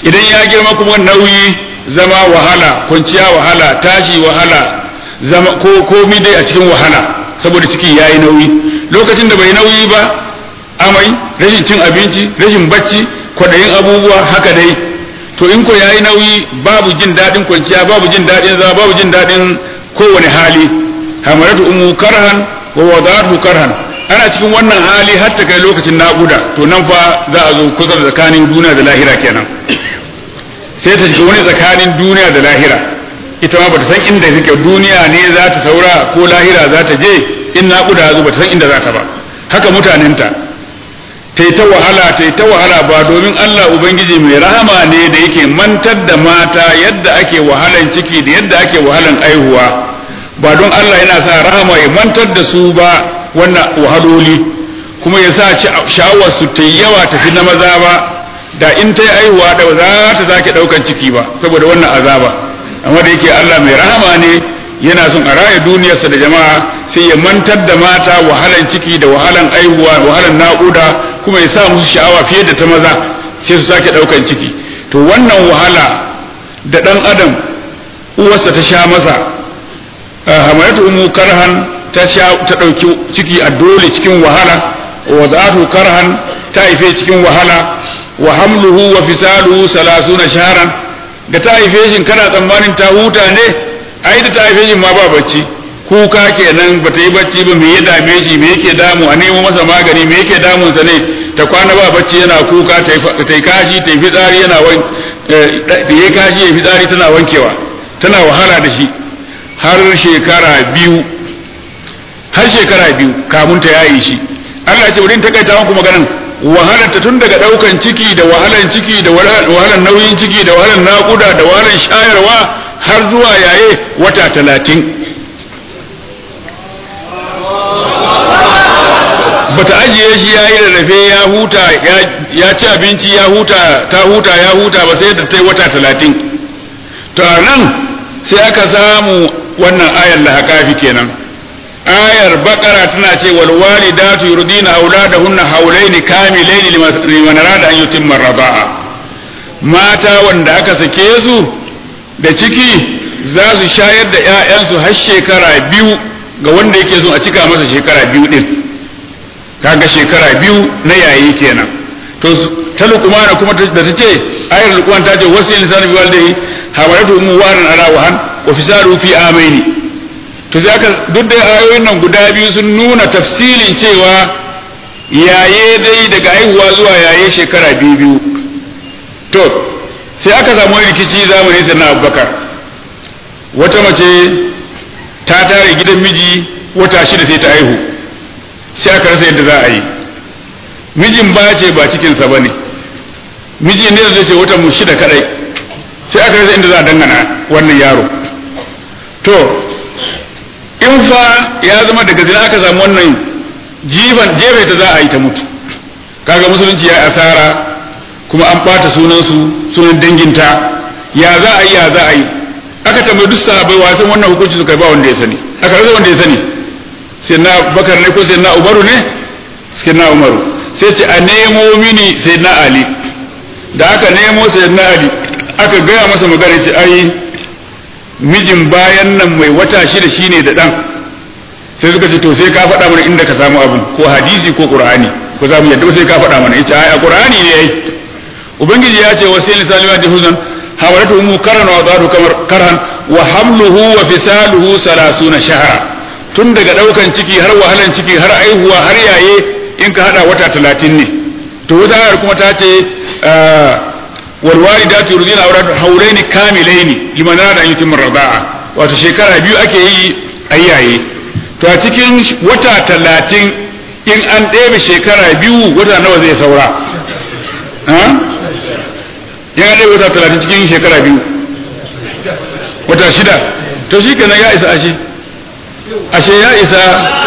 S2: idan ya girma kuma nauyi zama wahala kwanciya wahala tashi wahala zama ko komi dai a cikin wahala saboda ciki yayi nauyi lokacin da bai nauyi ba amai rashin cin abinci rashin bacci kwaɗayin abubuwa haka dai to in ko yayi nauyi babu jin daɗin kwanciya babu jin daɗin zama babu jin daɗin kowane hali hamaratu ummu karhan wa wadatu karhan ana cikin wannan hali har ta kai lokacin naƙuda to nan fa za a zo kusa da tsakanin duniya da lahira kenan sai ta shiga wani tsakanin duniya da lahira ita ma bata san inda take duniya ne za ta saura ko lahira za ta je in naƙuda zo bata san inda za ta ba haka mutanenta ta yi ta wahala ta yi ta wahala ba domin Allah Ubangiji mai rahama ne da yake mantar da mata yadda ake wahalan ciki da yadda ake wahalan aihuwa ba don Allah yana sa rahama ya mantar da su ba wannan wahaloli kuma ya sa sha'awar su ta yawa tafi na maza ba da in ta yi aihuwa da za ta sake ɗaukan ciki ba saboda wannan azaba amma da yake Allah mai rahama ne yana son a raya duniyarsa da jama'a sai ya mantar da mata wahalan ciki da wahalan aihuwa wahalan naƙuda kuma ya sa musu sha'awa fiye da ta maza sai su sake ɗaukan ciki to wannan wahala da ɗan adam uwarsa ta sha masa hamayatu umu karhan ta sha ta ɗauki ciki a dole cikin wahala wa zatu karhan ta haife cikin wahala wa hamluhu wa fisaluhu salasuna shahran da ta haife shi kana tsammanin ta huta ne ai da ta haife shi ma ba bacci kuka kenan ba ta yi bacci ba me ya dame shi me yake damu a nemo masa magani me yake damunsa ne ta kwana ba bacci yana kuka ta yi kashi ta yi fitsari yana wan da ya kashi ya fitsari tana wankewa tana wahala da shi har shekara biyu har shekara biyu kamun ta yayi shi Allah ce wurin takaita muku maganan wahalar ta tun daga daukan ciki da wahalan ciki da wahalan nauyin ciki da wahalan naƙuda da wahalan shayarwa har zuwa yaye wata talatin bata ajiye shi ya yi rarrafe ya huta ya ci abinci ya huta ta huta ya huta ba sai da ta yi wata talatin to a nan sai aka samu wannan ayar lahakafi kenan ayar bakara tana ce wal walidatu yurdina auladahunna haulaini kamilaini liman arada an yutimma radaa mata wanda aka sake su da ciki za su shayar da 'ya'yansu har shekara biyu ga wanda yake so a cika masa shekara biyu din kaga shekara biyu na yayi kenan to ta lukumana kuma da ta ce ayar lukuman ta ce wasu insan bi walidai hamalatu ummu waran ala wahan wa fisalu fi amaini to sai aka duk da ayoyin nan guda biyu sun nuna tafsilin cewa yaye dai daga haihuwa zuwa yaye shekara biyu biyu to sai aka samu rikici zamanin ta na abubakar wata mace ta tare gidan miji wata shida sai ta haihu sai aka rasa yadda za a yi mijin ba ce ba cikinsa ba ne miji ne zai ce wata mu shida kadai sai aka rasa inda za a dangana wannan yaro to in fa ya zama daga zina aka samu wannan jifan jefe ta za a yi ta mutu kaga musulunci ya asara kuma an ɓata sunansu sunan danginta ya za a yi ya za a yi aka tambayi duk sahabbai wasan wannan hukunci suka ba wanda ya sani aka rasa wanda ya sani sai na bakar ne ko sai na umaru ne sai na umaru sai ce a nemo mini sai na ali da aka nemo sai na ali aka gaya masa magana ce ai mijin bayan nan mai wata shida shine da dan sai suka ce to sai ka faɗa mana inda ka samu abun ko hadisi ko qur'ani ko za mu yadda sai ka faɗa mana yace ai a qur'ani ne yayi ubangiji ya ce wasil salima da huzan hawaratu ummu karan wa daru kamar karan wa hamluhu wa fisaluhu 30 shahra tun daga daukan ciki har wahalan ciki har aihuwa har yaye in ka hada wata talatin ne to wata ayar kuma ta ce wal walidatu yurdina awlad hawlaini kamilaini liman arada an yutimma rida'a wato shekara biyu ake yi ayyaye to a cikin wata talatin in an ɗebe shekara biyu wata nawa zai saura in an ɗebe wata talatin cikin shekara biyu wata shida to shi kenan ya isa ashe ashe ya isa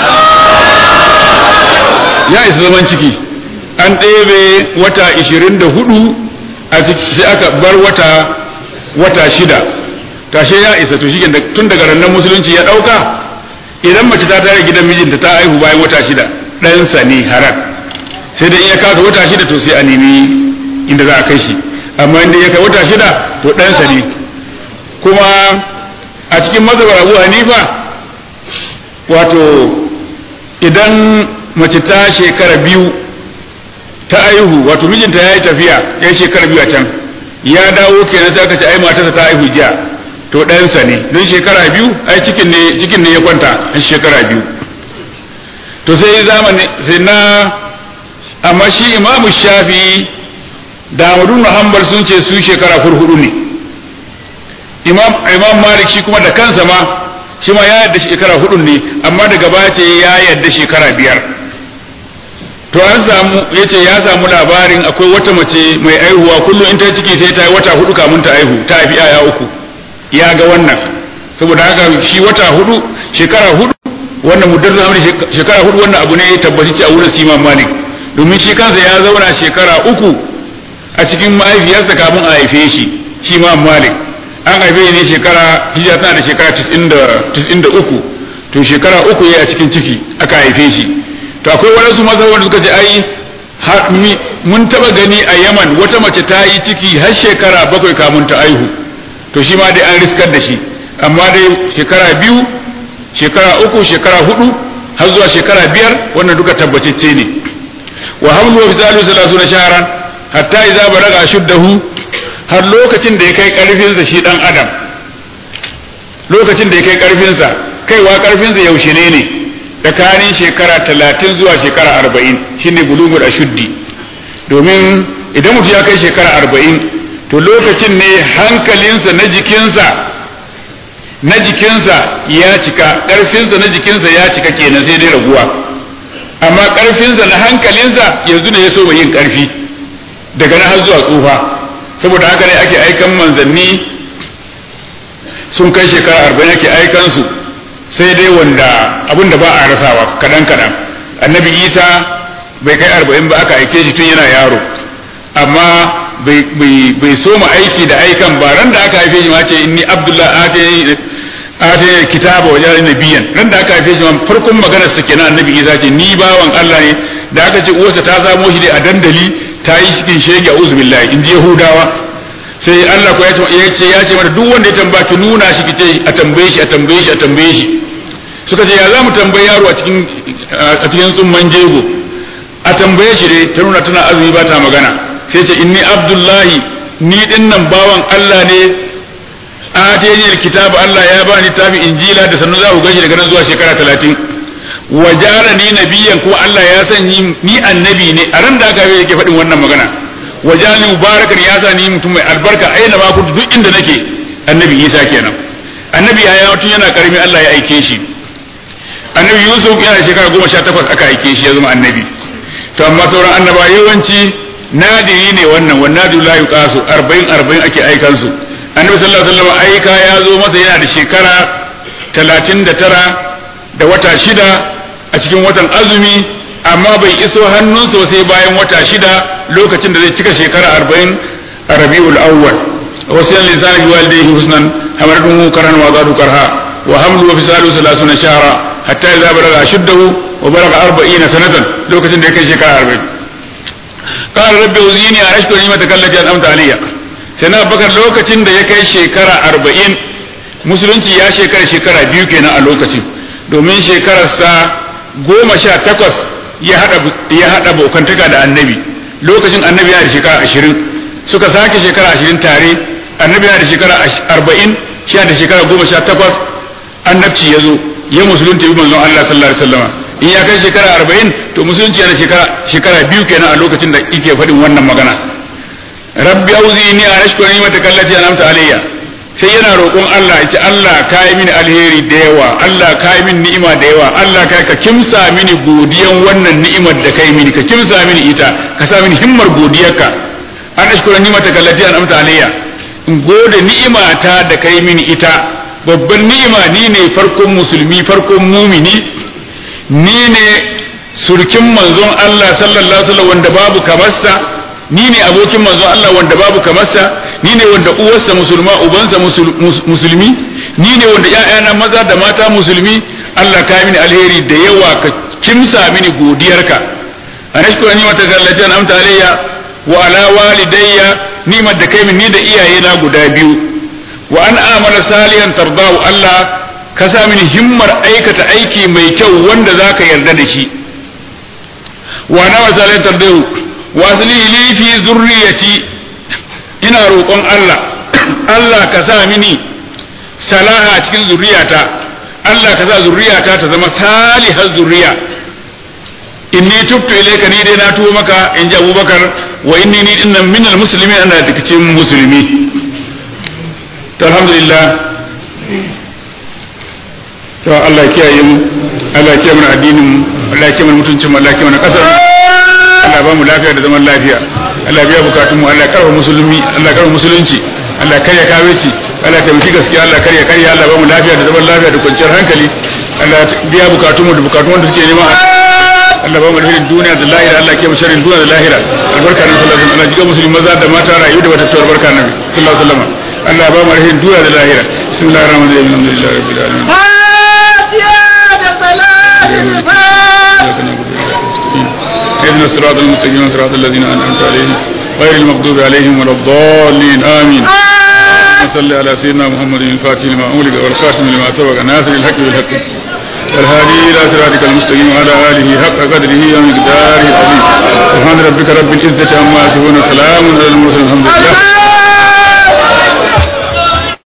S2: ya isa zaman ciki an ɗebe wata ishirin da hudu sai aka bar wata wata shida tashe ya isa to shi tun daga rannan musulunci ya ɗauka idan mace ta tare gidan mijinta ta haihu bayan wata shida ɗansa ne haram sai dai in ya kasa wata shida to sai a nemi inda za a kai shi amma inda ya kai wata shida to ɗansa ne kuma a cikin mazhabar abu hanifa wato idan mace ta shekara biyu ta aihu wato mijinta ya yi tafiya ya shekara biyu a can ya dawo kenan sai aka ce ai matarsa ta aihu jiya to ɗansa ne don shekara biyu ai cikin ne cikin ne ya kwanta a shekara biyu to sai zamani sai na amma shi imamu shafi da Ahmadu Hanbal sun ce su shekara hurhudu ne imam imam malik shi kuma da kansa ma shi ma ya yadda shekara hudu ne amma daga baya ce ya yadda shekara biyar to an samu yace ya samu labarin akwai wata mace mai aihuwa kullum in ta ciki sai ta yi wata hudu kamun ta aihu ta haifi yaya uku ya ga wannan saboda haka shi wata hudu shekara hudu wannan muddar zamani shekara hudu wannan abu ne ya tabbaci a wurin Imam Malik domin shi kansa ya zauna shekara uku a cikin mahaifiyarsa kafin a haife shi shi Imam Malik an haife ne shekara hijira tana da shekara 93 to shekara uku ya a cikin ciki aka haife shi to akwai waɗansu mazhaban suka ce ai mun taba gani a Yaman wata mace ta yi ciki har shekara bakwai kamun ta aihu to shi ma dai an riskar da shi amma dai shekara biyu shekara uku shekara hudu har zuwa shekara biyar wannan duka tabbatacce ne wa hamlu wa fisalu salasuna shahran hatta idza balaga shuddahu har lokacin da ya kai karfinsa shi dan adam lokacin da ya kai karfinsa kaiwa karfinsa yaushe ne ne tsakanin shekara talatin zuwa shekara arba'in shine bulugul ashuddi domin idan mutum ya kai shekara arba'in to lokacin ne hankalinsa na jikinsa na jikinsa ya cika ƙarfinsa na jikinsa ya cika kenan sai dai raguwa amma ƙarfinsa na hankalinsa yanzu ne ya so yin ƙarfi daga na har zuwa tsufa saboda haka ne ake aikan manzanni sun kai shekara arba'in ake aikansu sai dai wanda abin da ba a rasawa kaɗan kaɗan annabi isa bai kai arba'in ba aka aike shi tun yana yaro amma bai soma aiki da aikan ba ran da aka haife shi ma ce inni abdullahi atayni kitaba wajen nabiyan ran da aka haife shi ma farkon maganar sa kenan annabi isa ce ni bawan Allah ne da aka ce uwarsa ta samo shi dai a dandali ta yi cikin shege a'udhu billahi in ji yahudawa sai Allah ko ya ce ya ce mata duk wanda ya tambaya ki nuna shi ki ce a tambaye shi a tambaye shi a tambaye shi suka ce ya za mu tambayi yaro a cikin a cikin tsumman jego a tambaye shi dai ta nuna tana azumi ba ta magana sai ce inni abdullahi ni din nan bawan Allah ne ateni alkitab Allah ya bani tafi injila da sannu za ku gashi daga nan zuwa shekara talatin wa ni nabiyan ko Allah ya san ni annabi ne a ran da aka yi yake faɗin wannan magana wa jalani mubarakan ya sa ni mutum mai albarka aina ma kuntu duk inda nake annabi Isa kenan annabi ya tun yana karami Allah ya aike shi annabi Yusuf yana shekara goma sha takwas aka aike shi ya zama annabi to amma sauran annaba yawanci nadiri ne wannan wannan nadiru la yuqasu 40 40 ake aikan su annabi sallallahu alaihi wasallam aika ya zo masa yana da shekara 39 da wata shida a cikin watan azumi amma bai iso hannunsa sai bayan wata shida lokacin da zai cika shekara 40 a rabiul awwal wasu lisan bi walidayhi husnan hamaratuhu karan wa zadu karha wa hamlu wa fisalu 30 shahra hatta idza balaga shuddahu wa balaga 40 sanatan lokacin da ya kai shekara 40 قال رب أوزيني أن أشكر نعمتك التي أنعمت علي سيدنا بكر لوكacin da ya kai shekara arba'in musulunci ya shekara shekara biyu kenan a lokacin domin shekararsa goma sha takwas ya haɗa bokantaka da annabi lokacin annabi yana da shekara ashirin suka sake shekara ashirin tare annabi yana da shekara arba'in shi da shekara goma sha takwas annabci ya zo ya musulunta bi manzon Allah sallallahu alaihi wasallam in ya kai shekara arba'in to musulunci yana shekara shekara biyu kenan a lokacin da yake faɗin wannan magana rabbi auzini an ashkura ni'mataka allati an'amta alayya sai yana roƙon Allah yace Allah ka yi mini alheri da yawa Allah ka yi mini ni'ima da yawa Allah ka ka kimsa mini godiyan wannan ni'imar da kai mini ka kimsa mini ita ka sa mini himmar godiyarka an ashkura ni'mataka allati an'amta alayya in gode ni'imata da kai mini ita babban ni'ima ni ne farkon musulmi farkon mumini ni ne surkin manzon Allah sallallahu alaihi wasallam wanda babu kamarsa ni ne abokin manzon Allah wanda babu kamarsa ni ne wanda uwarsa musulma ubansa musulmi ni ne wanda ƴaƴana maza da mata musulmi Allah ka mini alheri da yawa ka kimsa mini godiyarka anashkura ni mata gallati an amta alayya wa ala walidayya ni'imar da kai min ni da iyayena guda biyu wa an amala salihan tardahu Allah ka sa mini himmar aikata aiki mai kyau wanda zaka yarda da shi wa na wa salihan tardahu wa asli li fi zurriyati ina roƙon Allah Allah ka sa mini salaha a cikin zurriyata Allah ka sa zurriyata ta zama salihar zurriya inni tubtu ilayka ni dai na tuwo maka in ji Abubakar wa inni ni dinnan minal muslimin ana daga cikin musulmi to alhamdulillah to Allah ya kiyaye mu Allah ya kiyaye mana addinin mu Allah ya kiyaye mana mutuncin mu Allah ya kiyaye mana kasar Allah ba mu lafiya da zaman lafiya Allah biya bukatun mu Allah ya karba musulmi Allah ya karba musulunci Allah ya karya kaweci Allah ya taimaki gaskiya Allah ya karya karya Allah ba mu lafiya da zaman lafiya da kwanciyar hankali Allah ya biya bukatun mu da bukatun wanda suke nema Allah ba mu alherin duniya da lahira Allah ke sharrin duniya da lahira albarka na sallallahu alaihi wasallam Allah jiga musulmi maza da mata rayu da wata tawar barka na sallallahu alaihi wasallam Allah ba mu alherin duniya da lahira bismillahir rahmanir rahim alhamdulillahi rabbil alamin اهدنا الصراط المستقيم صراط الذين انعمت عليهم غير المغضوب عليهم ولا الضالين امين اللهم صل على سيدنا محمد الفاتح لما أولد والخاتم لما سبق ناصر الحق بالحق والهادي إلى صراطك المستقيم وعلى آله حق قدره ومقداره العظيم سبحان ربك رب العزة عما يصفون سلام على المرسلين الحمد لله